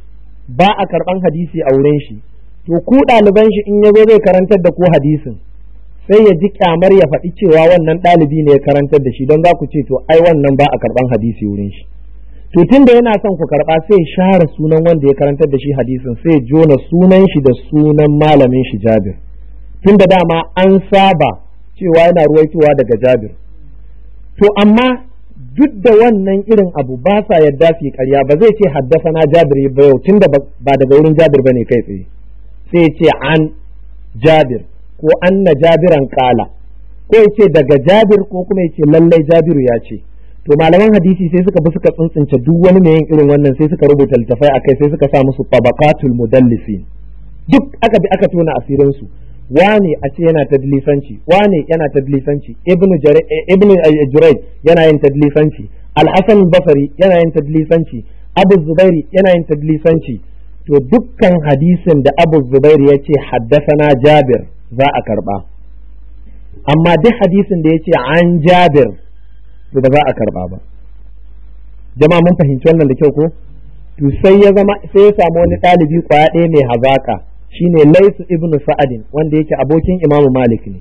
ba a karban hadisi a wurin shi to ku ɗaliban shi in yazo zai karantar da ku hadisin sai ya ji kyamar ya faɗi cewa wannan ɗalibi ne ya karantar da shi don za ku ce to ai wannan ba a karban hadisi wurin shi to tunda yana son ku karba sai ya share sunan wanda ya karantar da shi hadisin sai ya jona sunan shi da sunan malamin shi Jabir tunda dama an saba cewa yana ruwaitowa daga Jabir to amma duk da wannan irin abu ba sa yadda su yi ƙarya ba zai ce haddasa na Jabir ba yau tunda ba daga wurin Jabir bane kai tsaye sai ya ce an Jabir ko anna Jabiran kala ko ya ce daga Jabir ko kuma ya ce lallai Jabiru ya ce to malaman hadisi sai suka bi suka tsuntsunce duk wani mai yin irin wannan sai suka rubuta littafai akai sai suka sa musu tabaqatul mudallisin duk aka bi aka tona asirin su wane a ce yana tadlisanci wane yana tadlisanci ibnu ibnu jurayj yana yin tadlisanci al-hasan basri yana yin tadlisanci abu zubairi yana yin tadlisanci to dukkan hadisin da abu zubairi ya ce haddasana jabir za a karba amma duk hadisin da ya ce an jabir to ba za a karba ba jama'a mun fahimci wannan da kyau ko to sai ya zama sai ya samu wani ɗalibi kwaya ɗaya mai hazaka shine laisu ibnu sa'adin wanda yake abokin imamu malik ne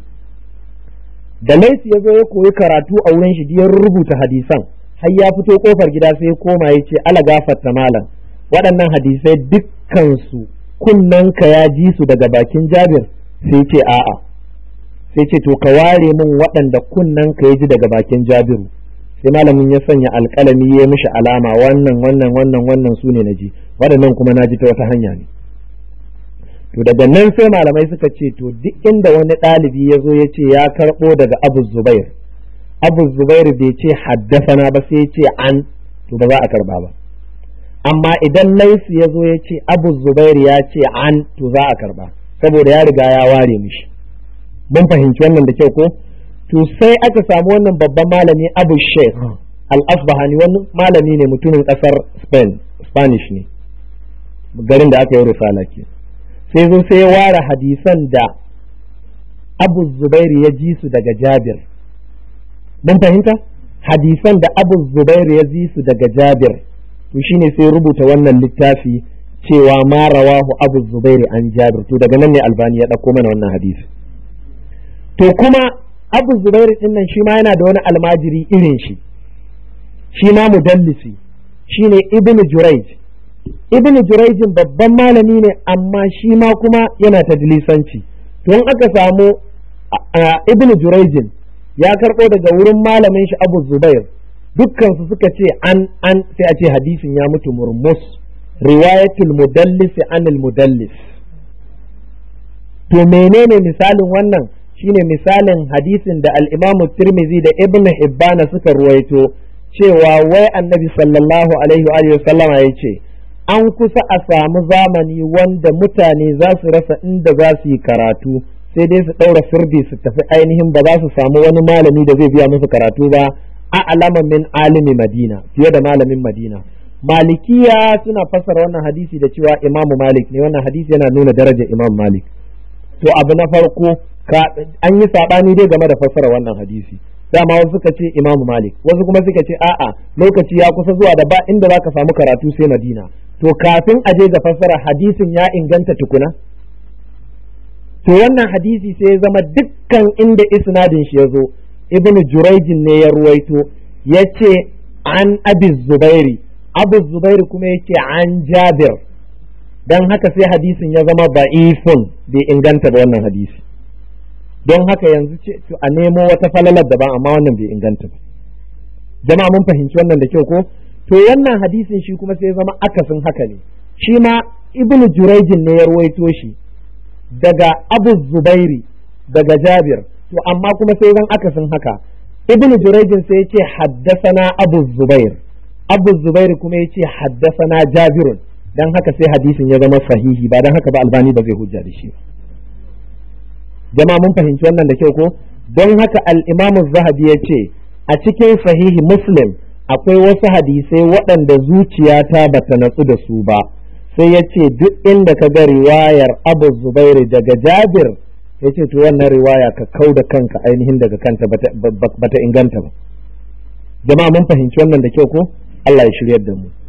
da laisu ya zo ya koyi karatu a wurin shi ya rubuta hadisan har ya fito kofar gida sai ya koma ya ce ala gafarta malam waɗannan hadisai dukkansu kunnanka ya ji su daga bakin jabir sai ce a'a sai ce to ka ware min waɗanda kunnanka ya ji daga bakin jabiru sai malamin ya sanya alƙalami ya mishi alama wannan wannan wannan wannan su ne na ji waɗannan kuma na ji ta wata hanya ne to daga nan sai malamai suka ce to duk inda wani ɗalibi ya zo ya ce ya karɓo daga abu zubair abu zubair bai ce haddasana ba sai ya ce an to ba za a karba ba amma idan laisu ya zo ya ce abu zubair ya ce an to za a karba saboda ya riga ya ware mishi mun fahimci wannan da kyau ko to sai aka samu wannan babban malami abu sheikh al-asbahani wani malami ne mutumin kasar spain spanish ne garin da aka yi risala ke sai zo sai ya ware hadisan da abu zubairu ya ji su daga jabir mun fahimta hadisan da abu zubairu ya ji su daga jabir to shine sai rubuta wannan littafi cewa ma rawahu abu zubairu an jabir to daga nan ne albani ya ɗauko mana wannan hadisi to kuma abu zubairu din nan shi ma yana da wani almajiri irin shi shi ma mudallisi shine ibn jurayj ibn jurayjin babban malami ne amma shi ma kuma yana tadlisanci to in aka samu ibn jurayjin ya karɓo daga wurin malamin shi abu zubair dukkansu suka ce an an sai a ce hadisin ya mutu murmus riwayatul mudallis anil mudallis to menene misalin wannan shine misalin hadisin da al-Imam Tirmidhi da Ibn Hibban suka ruwaito cewa wai Annabi sallallahu alaihi wa alihi sallama yace an kusa a samu zamani wanda mutane za su rasa inda za su yi karatu sai dai su ɗaura sirdi su tafi ainihin ba za su samu wani malami da zai biya musu karatu ba a alama min alimi madina fiye da malamin madina malikiya suna fassara wannan hadisi da cewa imamu malik ne wannan hadisi yana nuna darajar imam malik to abu na farko an yi saɓani dai game da fassara wannan hadisi dama wasu suka ce imamu malik wasu kuma suka ce a'a lokaci ya kusa zuwa da ba inda za ka samu karatu sai madina to kafin a je ga fassara hadisin ya inganta tukuna to wannan hadisi sai ya zama dukkan inda isnadin shi ya zo ibn jurayjin ne ya ruwaito ya ce an abi zubairi abu zubairi kuma ya ce an jabir don haka sai hadisin ya zama ba'ifun bai inganta ba wannan hadisi don haka yanzu ce a nemo wata falalar daban amma wannan bai inganta ba jama'a mun fahimci wannan da kyau ko to wannan hadisin shi kuma sai ya zama akasin haka ne shi ma ibnu jurayjin ne ya ruwaito shi daga abu zubairi daga jabir to amma kuma sai zan akasin haka ibnu jurayjin sai ya ce haddasana abu zubair abu zubair kuma ya ce haddasana jabirun dan haka sai hadisin ya zama sahihi ba dan haka ba albani ba zai hujja da shi ba jama'a mun fahimci wannan da kyau ko don haka al-imam zahabi ya ce a cikin sahihi muslim akwai wasu hadisai waɗanda zuciyata bata natsu da su ba sai ya ce duk inda ka ga riwayar abu zubairu daga jabir ya ce to wannan riwaya ka kau da kanka ainihin daga kanta bata inganta ba jama'a mun fahimci wannan da kyau ko Allah ya shiryar da mu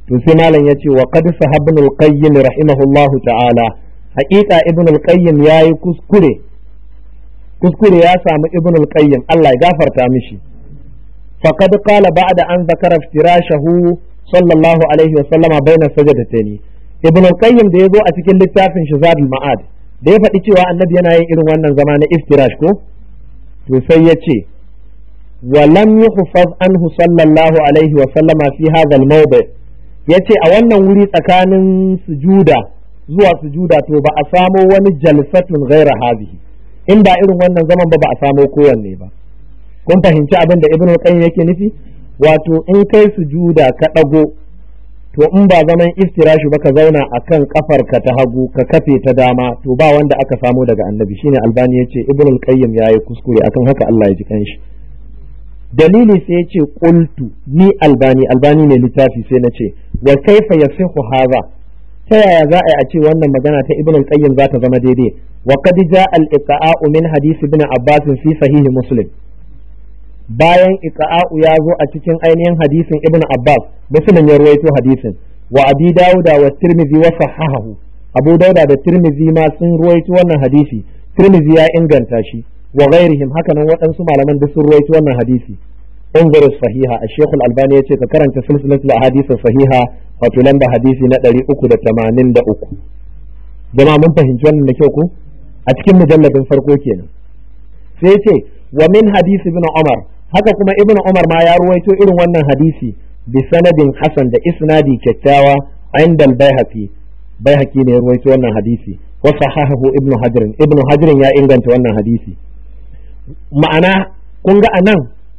to sai malam yace wa qad sahabna al-qayyim rahimahullahu ta'ala haqiqa ibn al-qayyim yayi kuskure kuskure ya samu ibn al-qayyim Allah ya gafarta mishi faqad qala ba'da an zakara iftirashahu sallallahu alaihi wa sallama baina sajadatayn ibn al-qayyim da yazo a cikin littafin shizadul ma'ad da ya faɗi cewa annabi yana yin irin wannan zama na iftirash ko to sai ya ce wa lam yuhfaz anhu sallallahu alaihi wa sallama fi hadha al-mawdi yace a wannan wuri tsakanin sujuda zuwa sujuda to ba a samo wani jalsatun ghaira hadhihi in ba irin wannan zaman ba ba a samo kowanne ba kun fahimci abin da ibnu qayyim yake nufi wato in kai sujuda ka dago to in ba zaman iftirashi ba ka zauna akan kafarka ta hagu ka kafe ta dama to ba wanda aka samo daga annabi shine albani yace ibnu qayyim yayi kuskure akan haka Allah ya ji kanshi dalili sai ya ce qultu ni albani albani ne littafi sai na ce wa kaifa yasihu hadha ta yaya za a yi a ce wannan magana ta ibn al-qayyim za ta zama daidai wa qad jaa al-iqa'u min hadith ibn abbas fi sahih muslim bayan iqa'u ya zo a cikin ainihin hadisin ibn abbas muslim ya ruwaito hadisin wa abi dauda wa tirmidhi wa sahahahu abu dauda da tirmidhi ma sun ruwaito wannan hadisi tirmidhi ya inganta shi wa ghairihim haka nan waɗansu malaman duk sun ruwaito wannan hadisi انظر الصحيحة الشيخ الألباني يتي كرنت سلسلة الأحاديث الصحيحة فتلنب حديثي ندري أكو دا تمانين دا أكو جماعة من فهم جوانا نكيوكو أتكم مجلد فرقو كينا سيتي ومن حديث ابن عمر haka kuma ibn Umar ma ya ruwaito irin wannan hadisi bi sanadin hasan da isnadi kyakkyawa inda al-Baihaqi Baihaqi ne ya ruwaito wannan hadisi wa sahahahu ibn Hajar ibn Hajar ya inganta wannan hadisi ma'ana kun ga anan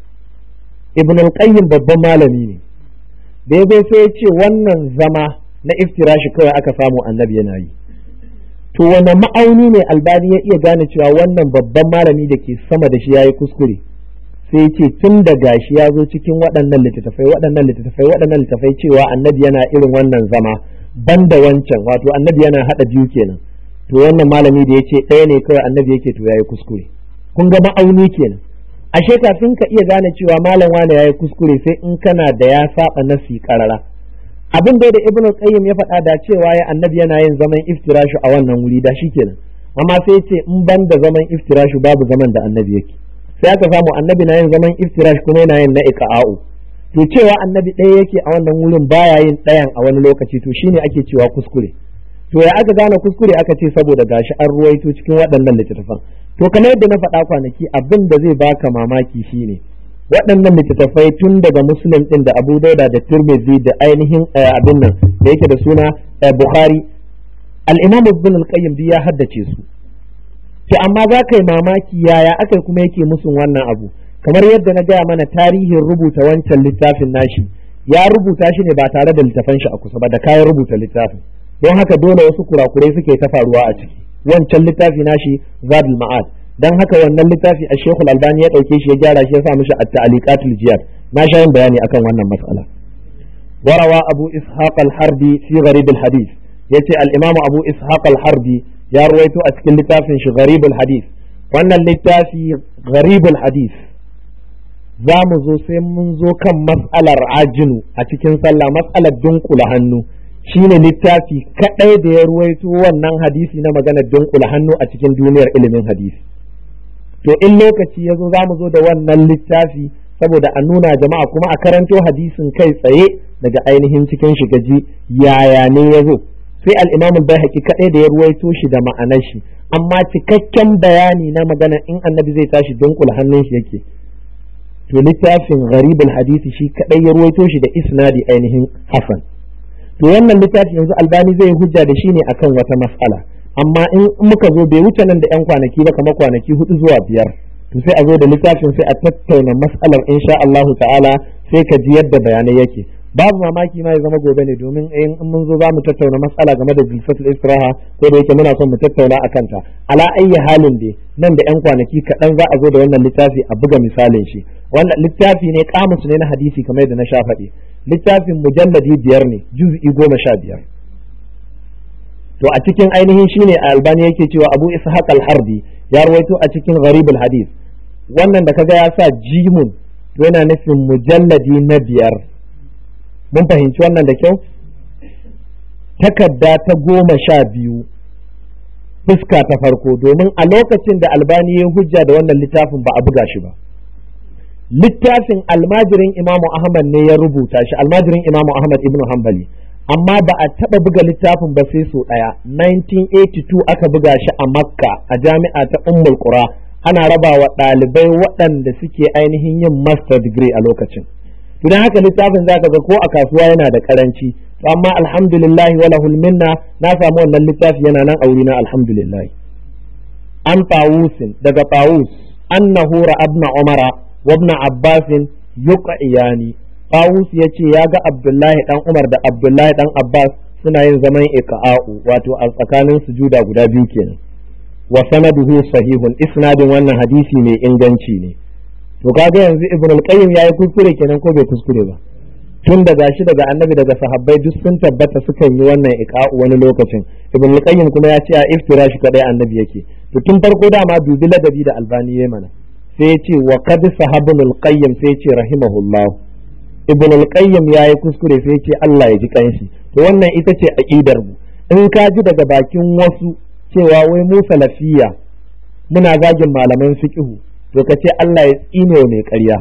ibn al-qayyim babban malami ne da ya sai ya ce wannan zama na iftirashi kawai aka samu annabi yana yi to wani ma'auni ne albani ya iya gane cewa wannan babban malami da ke sama da shi ya yi kuskure sai ce tun da gashi ya zo cikin waɗannan littattafai waɗannan littattafai waɗannan littattafai cewa annabi yana irin wannan zama banda wancan wato annabi yana haɗa biyu kenan to wannan malami da ya ce ɗaya ne kawai annabi yake to ya yi kuskure kun ga ma'auni kenan ashe kafin ka iya gane cewa malam wane yayi kuskure sai in kana da ya saba nasi karara abin da ibnu qayyim ya faɗa da cewa ya annabi yana yin zaman iftirashu a wannan wuri da shikenan amma sai ce in ban da zaman iftirashu babu zaman da annabi yake sai aka samu annabi na yin zaman iftirash kuma yana yin na iqa'u to cewa annabi ɗaya yake a wannan wurin baya yin ɗayan a wani lokaci to shine ake cewa kuskure to ya aka gane kuskure aka ce saboda gashi an ruwaito cikin waɗannan littattafan to kamar yadda na faɗa kwanaki abin da zai baka mamaki shine waɗannan littattafai tun daga muslim ɗin da abu dauda da turmizi da ainihin abin nan da yake da suna bukhari al-imam ibn al-qayyim ya haddace su to amma za ka yi mamaki yaya aka kuma yake musun wannan abu kamar yadda na gaya mana tarihin rubuta wancan littafin nashi ya rubuta shi ne ba tare da littafan shi a kusa ba da kayan rubuta littafin don haka dole wasu kurakurai suke ta faruwa a ciki wancan littafi nashi zadul ma'ad dan haka wannan littafi a shekul albani ya dauke shi ya gyara shi ya sa mishi at-ta'liqatul jiyad na sha yin bayani akan wannan mas'ala warawa abu ishaq al-harbi fi gharib al-hadith yace al-imam abu ishaq al-harbi ya ruwaito a cikin littafin shi gharib al-hadith wannan littafi gharib al-hadith za mu zo sai mun zo kan mas'alar ajinu a cikin sallah mas'alar dunkula hannu shine littafi kadai da ya ruwaito wannan hadisi na maganar dunkula hannu a cikin duniyar ilimin hadisi to in lokaci ya zo za mu zo da wannan littafi saboda a nuna jama'a kuma a karanto hadisin kai tsaye daga ainihin cikin shigaji yaya ne ya zo sai al-imam al-baihaqi kadai da ya ruwaito shi da ma'anar shi amma cikakken bayani na magana in annabi zai tashi dunkula hannun shi yake to littafin gharibul hadisi shi kadai ya ruwaito shi da isnadi ainihin hasan to wannan littafi yanzu albani zai hujja da shi ne akan wata mas'ala amma in muka zo bai wuce nan da yan kwanaki ba kamar kwanaki hudu zuwa biyar to sai a zo da littafin sai a tattauna mas'alar insha Allah ta'ala sai ka ji yadda bayanai yake babu mamaki ma ya zama gobe ne domin in mun zo za mu tattauna mas'ala game da jilsatul istiraha ko da yake muna son mu tattauna a kanta ala ayyi halin dai nan da yan kwanaki kaɗan za a zo da wannan littafi a buga misalin shi wannan littafi ne kamus ne na hadisi kamar yadda na sha faɗi littafin mujalladi biyar ne juz'i goma sha biyar to a cikin ainihin shine a albani yake cewa abu ishaq al-harbi ya rawaito a cikin gharibul hadith wannan da kaga ya sa jimun to yana nufin mujalladi na biyar mun fahimci wannan da kyau takarda ta goma sha biyu fuska ta farko domin a lokacin da albani ya hujja da wannan littafin ba a buga shi ba littafin almajirin imamu ahmad ne ya rubuta shi almajirin imamu ahmad ibn hanbali amma ba a taɓa buga littafin ba sai so ɗaya 1982 aka buga shi a makka a jami'a ta ummul qura ana raba wa ɗalibai waɗanda suke ainihin yin master degree a lokacin don haka littafin zaka ga ko a kasuwa yana da karanci to amma alhamdulillah wala minna na samu wannan littafi yana nan a wurina alhamdulillah an tawusin daga tawus annahu ra'abna umara wa ibn abbas yuqiyani tawus yace ya ga abdullahi dan umar da abdullahi dan abbas suna yin zaman iqa'u wato a tsakanin sujuda guda biyu kenan wa sanaduhu sahihun isnadin wannan hadisi mai inganci ne to kaga yanzu ibn al-qayyim yayi kuskure kenan ko bai kuskure ba tun daga shi daga annabi daga sahabbai duk sun tabbata sukan yi wannan iqa'u wani lokacin ibn al-qayyim kuma ya ce a iftira shi kadai annabi yake to tun farko dama dubi ladabi da albani yayi mana sai ya ce wa qad sahabun al-qayyim sai ya ce rahimahullah ibn al-qayyim yayi kuskure sai ya ce Allah ya ji kanshi to wannan ita ce aqidar mu in ka ji daga bakin wasu cewa wai mu salafiya muna zagin malaman fiqhu to ka ce Allah ya tsine mai ƙarya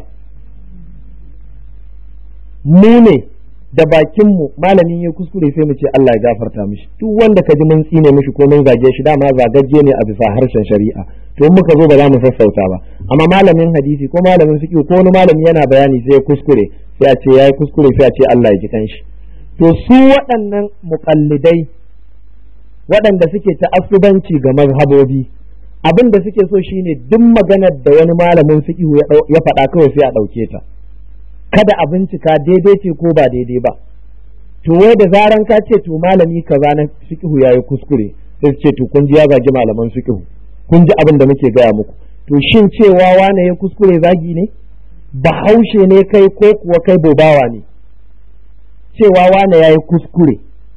mu ne da bakinmu malamin ya kuskure sai mu ce Allah ya gafarta mishi duk wanda ka ji mun tsine mishi ko mun zage shi dama zagagge ne a bisa harshen shari'a to in muka zo ba za mu sassauta ba amma malamin hadisi ko malamin fiqh ko wani malami yana bayani sai ya kuskure sai a ce yayi kuskure sai a ce Allah ya ji kanshi to su waɗannan muqallidai waɗanda suke ta'assubanci ga mazhabobi abin da suke so shine duk maganar da wani malamin fiqh ya faɗa kawai sai a ɗauke ta kada a bincika daidai ce ko ba daidai ba to wai da zaran ka ce to malami kaza na fiqh yayi kuskure sai ce to kun ji ya zagi malaman fiqh kun ji abin da muke gaya muku to shin cewa wane ya kuskure zagi ne bahaushe ne kai ko kuwa kai bobawa ne cewa wane yayi kuskure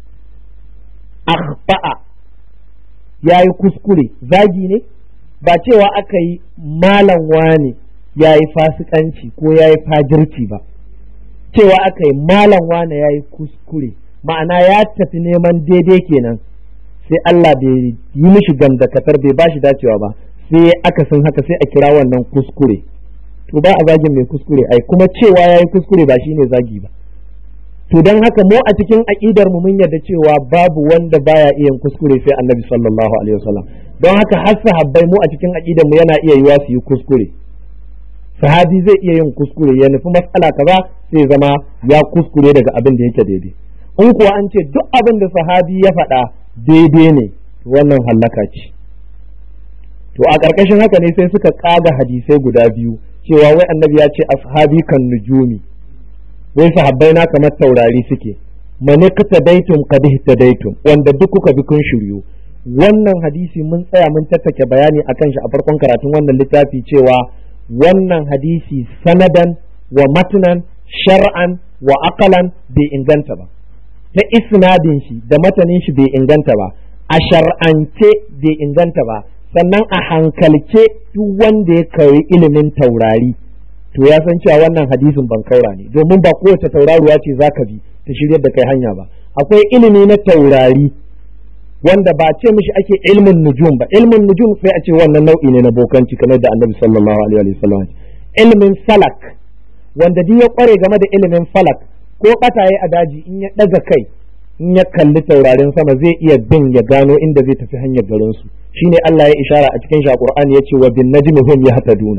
akhfa'a yayi kuskure zagi ne ba cewa aka yi malam wane ya yi fasikanci ko ya yi fajirci ba cewa aka yi malam wane ya yi kuskure ma'ana ya tafi neman daidai kenan sai Allah bai yi mishi gamdakatar bai ba shi dacewa ba sai aka san haka sai a kira wannan kuskure to ba a zagin mai kuskure ai kuma cewa ya yi kuskure ba shine zagi ba to don haka mu a cikin aƙidar mu mun yarda cewa babu wanda baya iya kuskure sai annabi sallallahu alaihi wasallam don haka har sahabbai mu a cikin aƙidar mu yana iya yiwa su yi kuskure sahabi zai iya yin kuskure ya nufi matsala kaza sai zama ya kuskure daga abin da yake daidai in kuwa an ce duk abin da sahabi ya faɗa daidai ne wannan hallaka ce to a ƙarƙashin haka ne sai suka ƙaga hadisai guda biyu cewa wai annabi ya ce ashabi kan nujumi wai sahabbai na kamar taurari suke mani kata daitum kad daitum wanda duk kuka bi kun shiryu wannan hadisi mun tsaya mun tattake bayani akan shi a farkon karatun wannan littafi cewa wannan hadisi sanadan wa matunan shar'an wa aqalan bai inganta ba ta isnadin shi da matanin shi bai inganta ba a shar'ance bai inganta ba sannan a hankalce duk wanda ya kari ilimin taurari to ya san cewa wannan hadisin ban kaura ne domin ba kowace tauraruwa ce zaka bi ta shiryar da kai hanya ba akwai ilimi na taurari wanda ba ce mishi ake ilmin nujum ba ilmin nujum sai a ce wannan nau'i ne na bokanci kamar da annabi sallallahu alaihi wa sallam ilmin falak wanda duk ya kware game da ilimin falak ko kataye a daji in ya daga kai in ya kalli taurarin sama zai iya bin ya gano inda zai tafi hanyar garin su shine Allah ya ishara a cikin shi Qur'ani yace wa bin najmi hum yahtaduna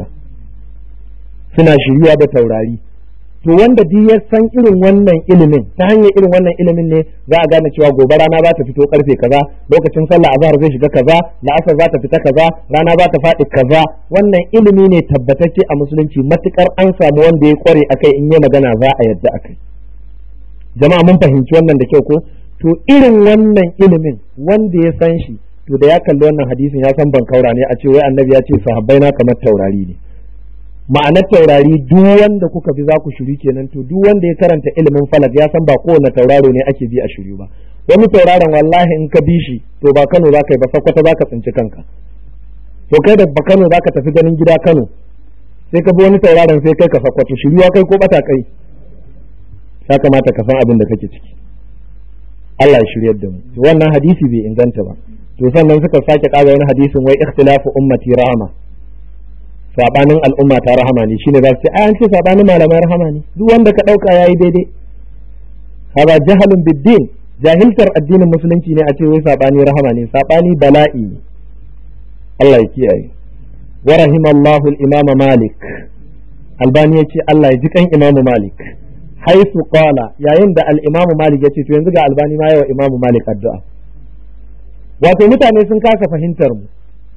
suna shiryuwa da taurari to wanda duk ya san irin wannan ilimin ta hanyar irin wannan ilimin ne za a gane cewa gobe rana za ta fito karfe kaza lokacin sallah azhar zai shiga kaza la'asar za ta fita kaza rana za ta faɗi kaza wannan ilimi ne tabbatacce a musulunci matukar an samu wanda ya kware akai in yi magana za a yadda akai jama'a mun fahimci wannan da kyau ko to irin wannan ilimin wanda ya san shi to da ya kalli wannan hadisin ya san ban kaura ne a ce wai annabi ya ce sahabbai na kamar taurari ne ma'anar taurari duk wanda kuka bi za ku shiri kenan to duk wanda ya karanta ilimin falak ya san ba kowane tauraro ne ake bi a shiru ba wani tauraron wallahi in ka bi shi to ba Kano za ka yi ba sakwata za ka tsinci kanka to kai da ba Kano za ka tafi ganin gida Kano sai ka bi wani tauraron sai kai ka sakwato shiriwa kai ko bata kai ya kamata ka san abin da kake ciki Allah ya shiryar da mu to wannan hadisi bai inganta ba to sannan suka sake kaga wani hadisin wai ikhtilafu ummati rahama sabanin al'umma ta rahama ne shine za su ce an ce sabanin malamai rahama ne duk wanda ka dauka yayi daidai haba jahalun biddin jahiltar addinin musulunci ne a ce wai sabani rahama ne sabani bala'i ne Allah ya kiyaye wa rahimallahu al-imama malik albani ya ce Allah ya ji kan imamu malik haisu qala yayin da al-imamu malik ya ce to yanzu ga albani ma yawa imamu malik addu'a wato mutane sun kasa fahimtar mu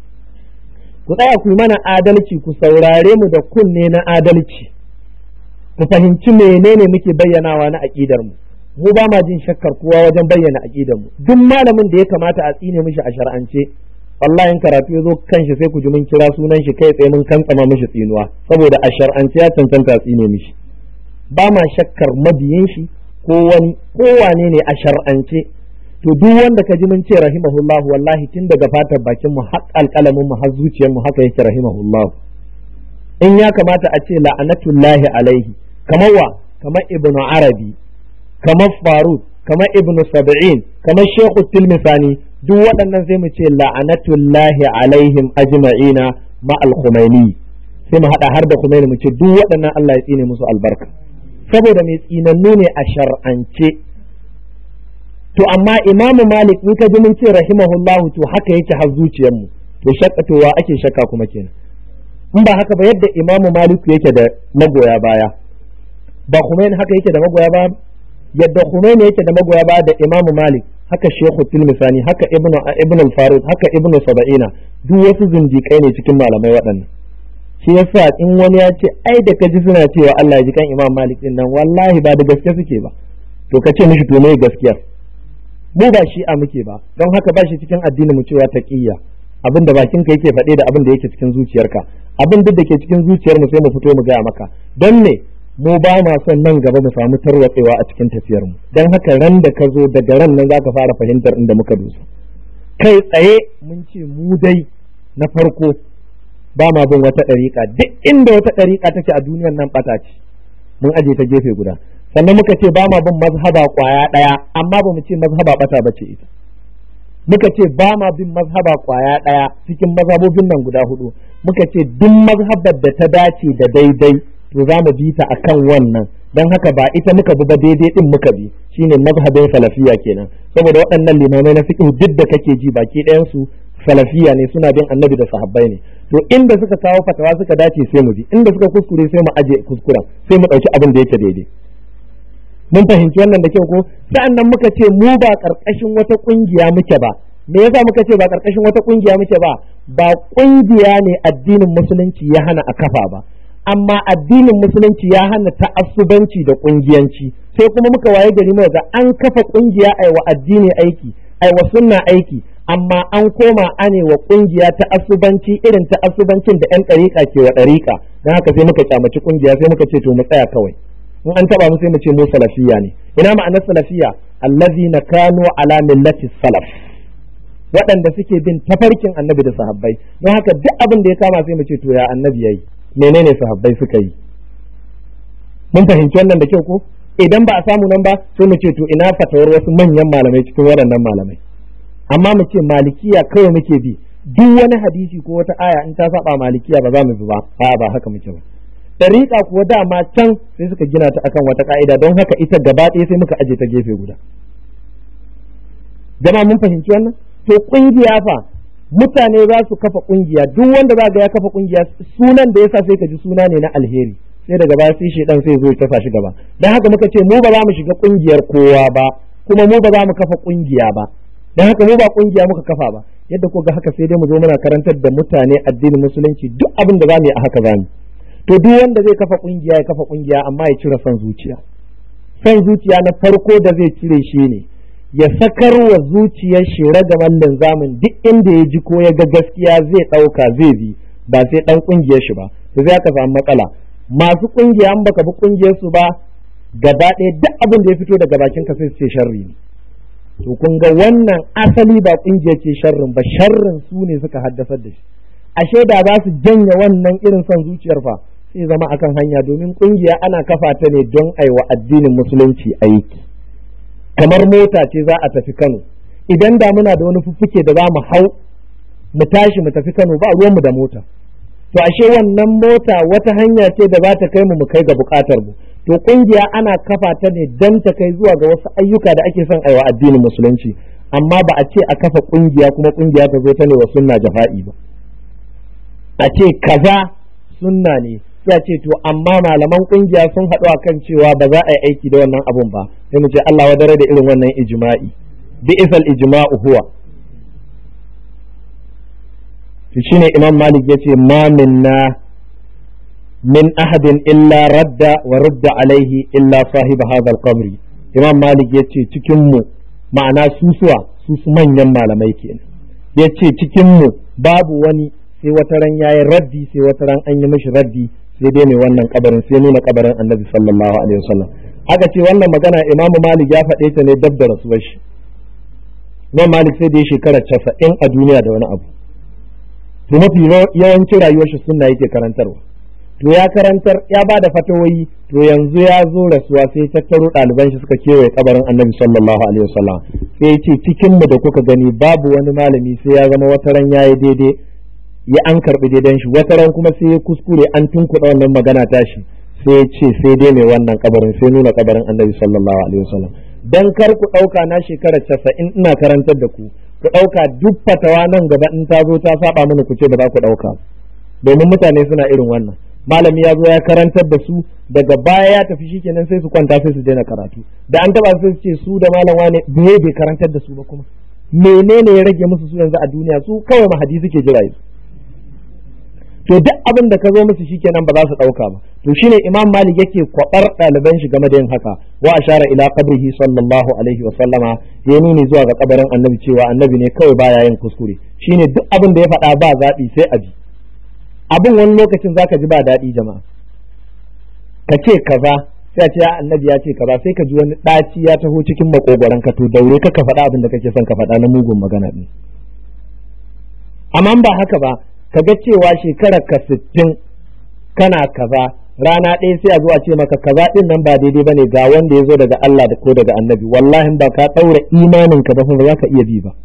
ku tsaya ku yi mana adalci ku saurare mu da kunne na adalci ku fahimci menene muke bayyanawa na aƙidar mu mu ba ma jin shakkar kowa wajen bayyana aƙidar mu duk malamin da ya kamata a tsine mishi a shar'ance wallahi in karatu ya zo kanshi sai ku ji mun kira sunan shi kai tsaye mun kantsama mishi tsinuwa saboda a shar'ance ya cancanta a tsine mishi ba ma shakkar mabiyin shi ko wani ko wane ne a shar'ance to duk wanda ka ji mun ce rahimahullah wallahi tun daga fatar bakin mu har alƙalamin mu har zuciyar mu haka yake rahimahullah in ya kamata a ce la'anatullahi alaihi kamar wa kamar ibnu arabi kamar farud kamar ibnu sab'in kamar shekhu tilmisani duk waɗannan sai mu ce la'anatullahi alaihim ajma'ina ma al-khumaini sai mu hada har da khumaini mu ce duk waɗannan Allah ya tsine musu albarka saboda mai tsinannu ne a shar'ance to amma imamu malik in ka ji mun ce rahimahullahu to haka yake har zuciyar mu to shakka to wa ake shakka kuma kenan in ba haka ba yadda imamu malik yake da magoya baya ba khumaini haka yake da magoya baya yadda khumaini yake da magoya baya da imamu malik haka shekhu tilmisani haka ibnu ibn al-farid haka ibnu saba'ina duk wasu zindikai ne cikin malamai waɗannan shi yasa in wani ya ce ai da kaji suna cewa Allah ya ji kan imam malik din nan wallahi ba da gaske suke ba to ka ce mishi to me gaskiya mu ba shi a muke ba don haka ba shi cikin addini mu cewa taqiyya abin da bakin ka yake faɗe da abin da yake cikin zuciyarka abin duk da ke cikin zuciyar mu sai mu fito mu gaya maka don ne mu ba ma son nan gaba mu samu tarwatsewa a cikin tafiyar mu don haka ran da ka zo daga ran nan zaka fara fahimtar inda muka dosa kai tsaye mun ce mu dai na farko ba ma bin wata ɗariƙa duk inda wata ɗariƙa take a duniyar nan ɓata ce mun aje ta gefe guda sannan muka ce ba ma bin mazhaba ƙwaya ɗaya amma ba mu ce mazhaba ɓata ba ce ita muka ce ba ma bin mazhaba ƙwaya ɗaya cikin mazhabobin nan guda hudu muka ce duk mazhabar da ta dace da daidai to za mu bi ta akan wannan don haka ba ita muka bi ba daidai din muka bi shine mazhabin salafiya kenan saboda waɗannan limamai na fiqh duk da kake ji baki ɗayan su salafiya ne suna bin annabi da sahabbai ne to inda suka kawo fatawa suka dace sai mu bi inda suka kuskure sai mu aje kuskuren sai mu ɗauki abin da yake daidai mun fahimci wannan da kyau ko sa'an nan muka ce mu ba ƙarƙashin wata ƙungiya muke ba me yasa muka ce ba ƙarƙashin wata ƙungiya muke ba ba ƙungiya ne addinin musulunci ya hana a kafa ba amma addinin musulunci ya hana ta'assubanci da ƙungiyanci sai kuma muka waye gari mu ga an kafa ƙungiya ai wa addini aiki ai wa sunna aiki amma an koma ane wa ƙungiya ta asubanci irin ta asubancin da yan ɗariƙa ke wa ɗariƙa don haka sai muka kyamaci ƙungiya sai muka ce to mu tsaya kawai in an taba mu sai mu ce mu salafiya ne ina ma'anar salafiya allazina kanu ala millati salaf waɗanda suke bin tafarkin annabi da sahabbai don haka duk abin da ya kama sai mu ce to ya annabi yayi menene sahabbai suka yi mun fahimci wannan da kyau ko idan ba a samu nan ba sai mu ce to ina fatawar wasu manyan malamai cikin waɗannan malamai amma mu ce malikiya kawai muke bi duk wani hadisi ko wata aya in ta saba malikiya ba za mu bi ba a ba haka muke ba dariƙa kuwa dama can sai suka gina ta akan wata ka'ida don haka ita gaba ɗaya sai muka aje ta gefe guda jama'a mun fahimci wannan to kungiya fa mutane za su kafa kungiya duk wanda za ga ya kafa kungiya sunan da yasa sai ka ji suna ne na alheri sai daga baya sai shedan sai zo ya tafa shi gaba dan haka muka ce mu ba za mu shiga kungiyar kowa ba kuma mu ba za mu kafa kungiya ba dan haka mu ba kungiya muka kafa ba yadda ko ga haka sai dai mu zo muna karantar da mutane addinin musulunci duk abin da za mu yi a haka za mu to duk wanda zai kafa kungiya ya kafa kungiya amma ya cire son zuciya son zuciya na farko da zai cire shi ne ya sakar wa zuciyar shi ragaman linzamin duk inda ya ji ko ya ga gaskiya zai ɗauka zai bi ba sai ɗan ƙungiyar shi ba to zai aka samu matsala masu ƙungiya an baka bi ƙungiyar su ba gaba ɗaya duk abin da ya fito daga bakin ka sai su ce sharri ne to kun ga wannan asali ba ƙungiyar ce sharrin ba sharrin su ne suka haddasar da shi ashe da za su janye wannan irin son zuciyar fa sai zama akan hanya domin kungiya ana kafa ta ne don aiwa addinin musulunci aiki kamar mota ce za a tafi Kano idan da muna da wani fuffuke da za mu hau mu tashi mu tafi Kano ba ruwanmu da mota to ashe wannan mota wata hanya ce da za ta kai mu mu kai ga bukatar mu to kungiya ana kafa ta ne dan ta kai zuwa ga wasu ayyuka da ake son aiwa addinin musulunci amma ba a ce a kafa kungiya kuma kungiya ta zo ta ne wa sunna jafa'i ba a ce kaza sunna ne sai a ce to amma malaman kungiya sun haɗu a kan cewa ba za a yi aiki da wannan abun ba sai mu ce Allah wa dare da irin wannan ijma'i bi isal ijma'u huwa to shine imam malik yace ma minna min ahadin illa radda wa rudda alaihi illa sahib hadha al-qabri imam malik yace cikin mu ma'ana susuwa su su manyan malamai kenan yace cikin mu babu wani sai wata ran yayi raddi sai wata ran an yi mishi raddi sai dai mai wannan kabarin sai nuna kabarin annabi sallallahu alaihi wasallam aka ce wannan magana imamu malik ya faɗe ta ne dab da rasuwar shi imam malik sai da ya shekara casa'in a duniya da wani abu to mafi yawancin rayuwar shi sunna yake karantarwa to ya karantar ya ba da fatawoyi to yanzu ya zo rasuwa sai tattaro ɗaliban shi suka kewaye kabarin annabi sallallahu alaihi wasallam sai ya ce cikin mu da kuka gani babu wani malami sai ya zama wata ran yayi daidai ya an karbi daidan shi wata ran kuma sai ya kuskure an tunkuɗa wannan magana tashi sai ya ce sai dai mai wannan kabarin sai nuna kabarin annabi sallallahu alaihi wasallam dan kar ku ɗauka na shekara casa'in ina karantar da ku ku ɗauka duk fatawa nan gaba in ta zo ta saba mana ku ce ba za ku ɗauka domin mutane suna irin wannan malami ya zo ya karantar da su daga baya ya tafi shikenan sai su kwanta sai su daina karatu da an taba sai su ce su da malam wane bai bai karantar da su ba kuma menene ya rage musu su yanzu a duniya su kawai mahadi suke jira su to duk abin da ka zo musu shikenan ba za su dauka ba to shine imam malik yake kwabar ɗaliban shi game da yin haka wa ashara ila qabrihi sallallahu alaihi wa sallama ya nuni zuwa ga kabarin annabi cewa annabi ne kawai baya yin kuskure shine duk abin da ya faɗa ba zaɓi sai a bi abin wani lokacin zaka ji ba daɗi jama'a ka ce kaza sai a ce annabi ya ce kaza sai ka ji wani ɗaci ya taho cikin makogoron ka to daure ka ka faɗa abin da kake son ka faɗa na mugun magana ɗin amma ba haka ba ka ga cewa shekarar ka sittin kana kaza rana ɗaya sai a zuwa ce maka kaza ɗin nan ba daidai bane ga wanda ya zo daga Allah da ko daga annabi wallahi ba ka ɗaura imanin ka ba ba za ka iya bi ba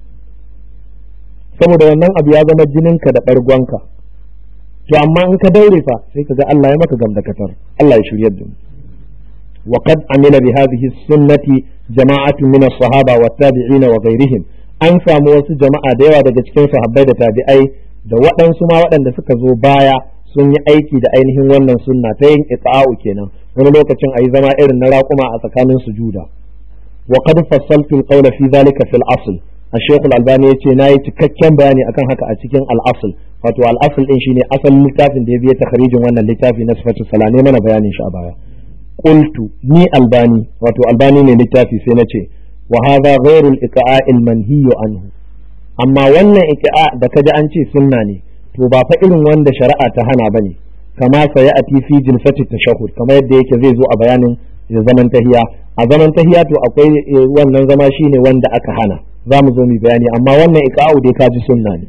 saboda wannan abu ya zama jininka da ɓargonka to amma in ka daure fa sai ka ga Allah ya maka gamdakatar Allah ya shiryar da mu wa qad amila bi hadhihi sunnati jama'atun min as-sahaba wa tabi'ina wa ghayrihim an samu wasu jama'a da yawa daga cikin sahabbai da tabi'ai da waɗansu ma waɗanda suka zo baya sun yi aiki da ainihin wannan sunna ta yin iqa'u kenan wani lokacin ayi zama irin na raƙuma a tsakanin sujuda wa qad fassaltu al-qawla fi dhalika fil asl الشيخ الألباني yace nayi cikakken bayani akan haka a cikin al-asl wato al-asl din shine asalin littafin da ya biya takharijin wannan littafi na sifatu salane mana bayanin shi a baya qultu ni albani wato albani ne littafi sai nace wa hadha ghairu al-iqa'a al-manhi anhu amma wannan iqa'a da kaji an ce sunna ne to ba fa irin wanda shari'a ta hana bane kama saya a fi jilsati tashahhud kamar yadda yake zai zo a bayanin zaman tahiya a zaman tahiya to akwai wannan zama shine wanda aka hana za mu zo mu bayani amma wannan iqa'u dai kaji sunna ne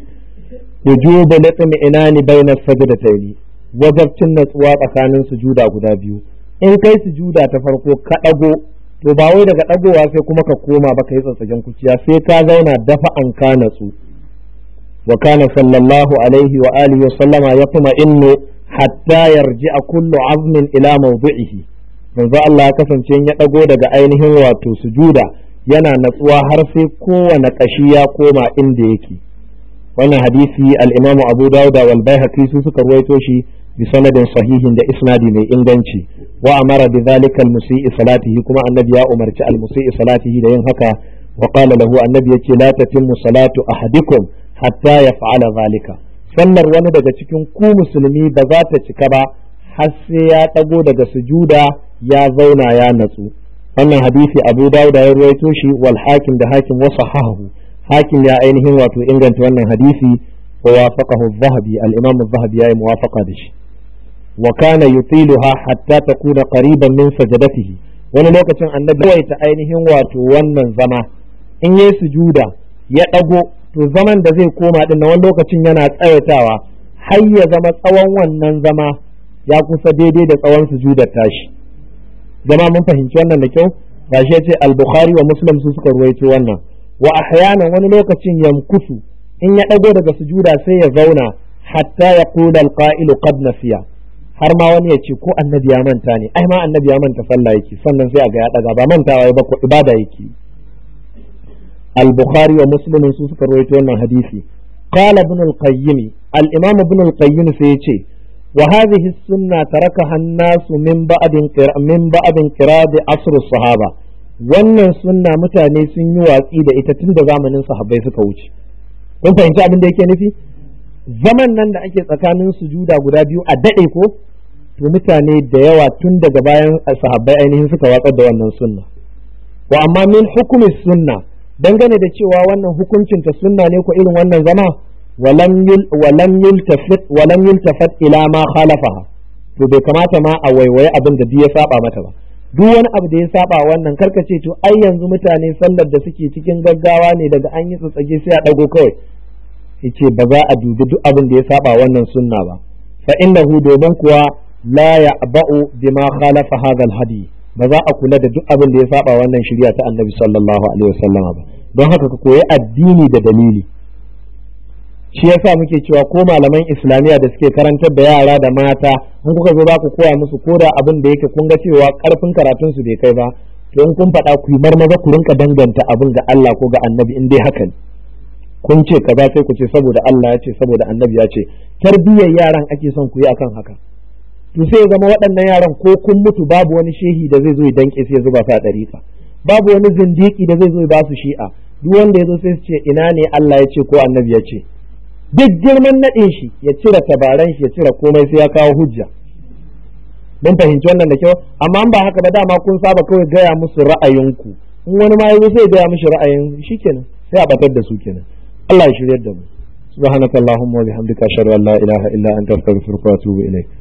wujubu latmi inani bayna sajdatayn wajabcin natsuwa tsakanin sujuda guda biyu in kai sujuda ta farko ka dago to ba wai daga dagowa sai kuma ka koma ba kai tsatsagen kuciya sai ka zauna dafa an ka natsu wa kana sallallahu alaihi wa alihi wa sallama yatma innu hatta yarji'a kullu azmin ila mawdi'ihi manzo Allah ya kasance ya dago daga ainihin wato sujuda yana natsuwa har sai kowane ƙashi ya koma inda yake wannan hadisi al-Imam Abu Dawud wal Baihaqi su suka ruwaito shi bi sanadin sahihin da isnadi mai inganci wa amara bi dhalika al-musii salatihi kuma annabi ya umarci al-musii salatihi da yin haka wa qala lahu annabi yace la tatimmu salatu ahadikum hatta yaf'ala zalika sallar wani daga cikin ku musulmi ba za ta cika ba har sai ya dago daga sujuda ya zauna ya natsu wannan hadisi abu dawud ya ruwaito shi wal hakim da hakim wa sahahu hakim ya ainihin wato inganta wannan hadisi wa wafaqahu az-zahabi al-imam az-zahabi ya yi muwafaqa da shi wa kana yutiluha hatta takuna qariban min sajadatihi wani lokacin annabi kawai ta ainihin wato wannan zama in yayi sujuda ya dago to zaman da zai koma din wani lokacin yana tsawaitawa har ya zama tsawon wannan zama ya kusa daidai da tsawon sujudar tashi jama mun fahimci wannan da kyau gashi yace al-bukhari wa muslim su suka ruwaito wannan wa ahyanan wani lokacin yamkusu in ya dago daga sujuda sai ya zauna hatta ya qula al-qa'ilu qad nasiya har ma wani ya ce ko annabi ya manta ne ai ma annabi ya manta sallah yake sannan sai a ga ya daga ba mantawa ba ko ibada yake al-bukhari wa muslim su suka ruwaito wannan hadisi qala ibn al-qayyim al-imam ibn al-qayyim sai ya ce وهذه السنة تركها الناس من بعد من بعد انقراض عصر الصحابة wannan sunna mutane sun yi watsi da ita tun da zamanin sahabbai suka wuce kun fahimci abin da yake nufi zaman nan da ake tsakanin sujuda guda biyu a daɗe ko to mutane da yawa tun daga bayan sahabbai ainihin suka watsar da wannan sunna wa amma min hukumi sunna dangane da cewa wannan hukuncin ta sunna ne ko irin wannan zama ولم ولم يلتفت ولم يلتفت ila ma khalafaha to bai kamata ma a waiwaye abin da ya saba mata ba duk wani abu da ya saba wannan karka ce to ai yanzu mutane sallar da suke cikin gaggawa ne daga an yi tsatsage sai a dago kawai yace ba za a dubi duk abin da ya saba wannan sunna ba fa innahu domin kuwa la ya'ba'u bima khalafa hadha al-hadi ba za a kula da duk abin da ya saba wannan shari'a ta annabi sallallahu alaihi wasallam ba don haka ka koyi addini da dalili shi yasa muke cewa ko malaman islamiyya da suke karantar da yara da mata in kuka zo za ku koya musu ko da abin da yake kun ga cewa karfin karatun su bai kai ba to in kun faɗa ku yi marmaza ku rinka danganta abin ga Allah ko ga annabi in dai haka ne kun ce kaza sai ku ce saboda Allah ya ce saboda annabi ya ce tarbiyyar yaran ake son ku yi akan haka to sai zama waɗannan yaran ko kun mutu babu wani shehi da zai zo ya danke sai ya zuba sa ɗariƙa babu wani zindiki da zai zo ya ba su shi'a duk wanda ya zo sai su ce ina ne Allah ya ce ko annabi ya ce duk girman naɗin shi ya cire tabaran shi ya cire komai sai ya kawo hujja mun fahimci wannan da kyau amma ba haka ba dama kun saba kawai gaya musu ra'ayinku in wani ma yazo sai gaya mishi ra'ayin shikenan sai a batar da su kenan Allah ya shiryar da mu subhanakallahumma wa bihamdika ashhadu an la ilaha illa anta astaghfiruka wa atubu ilaik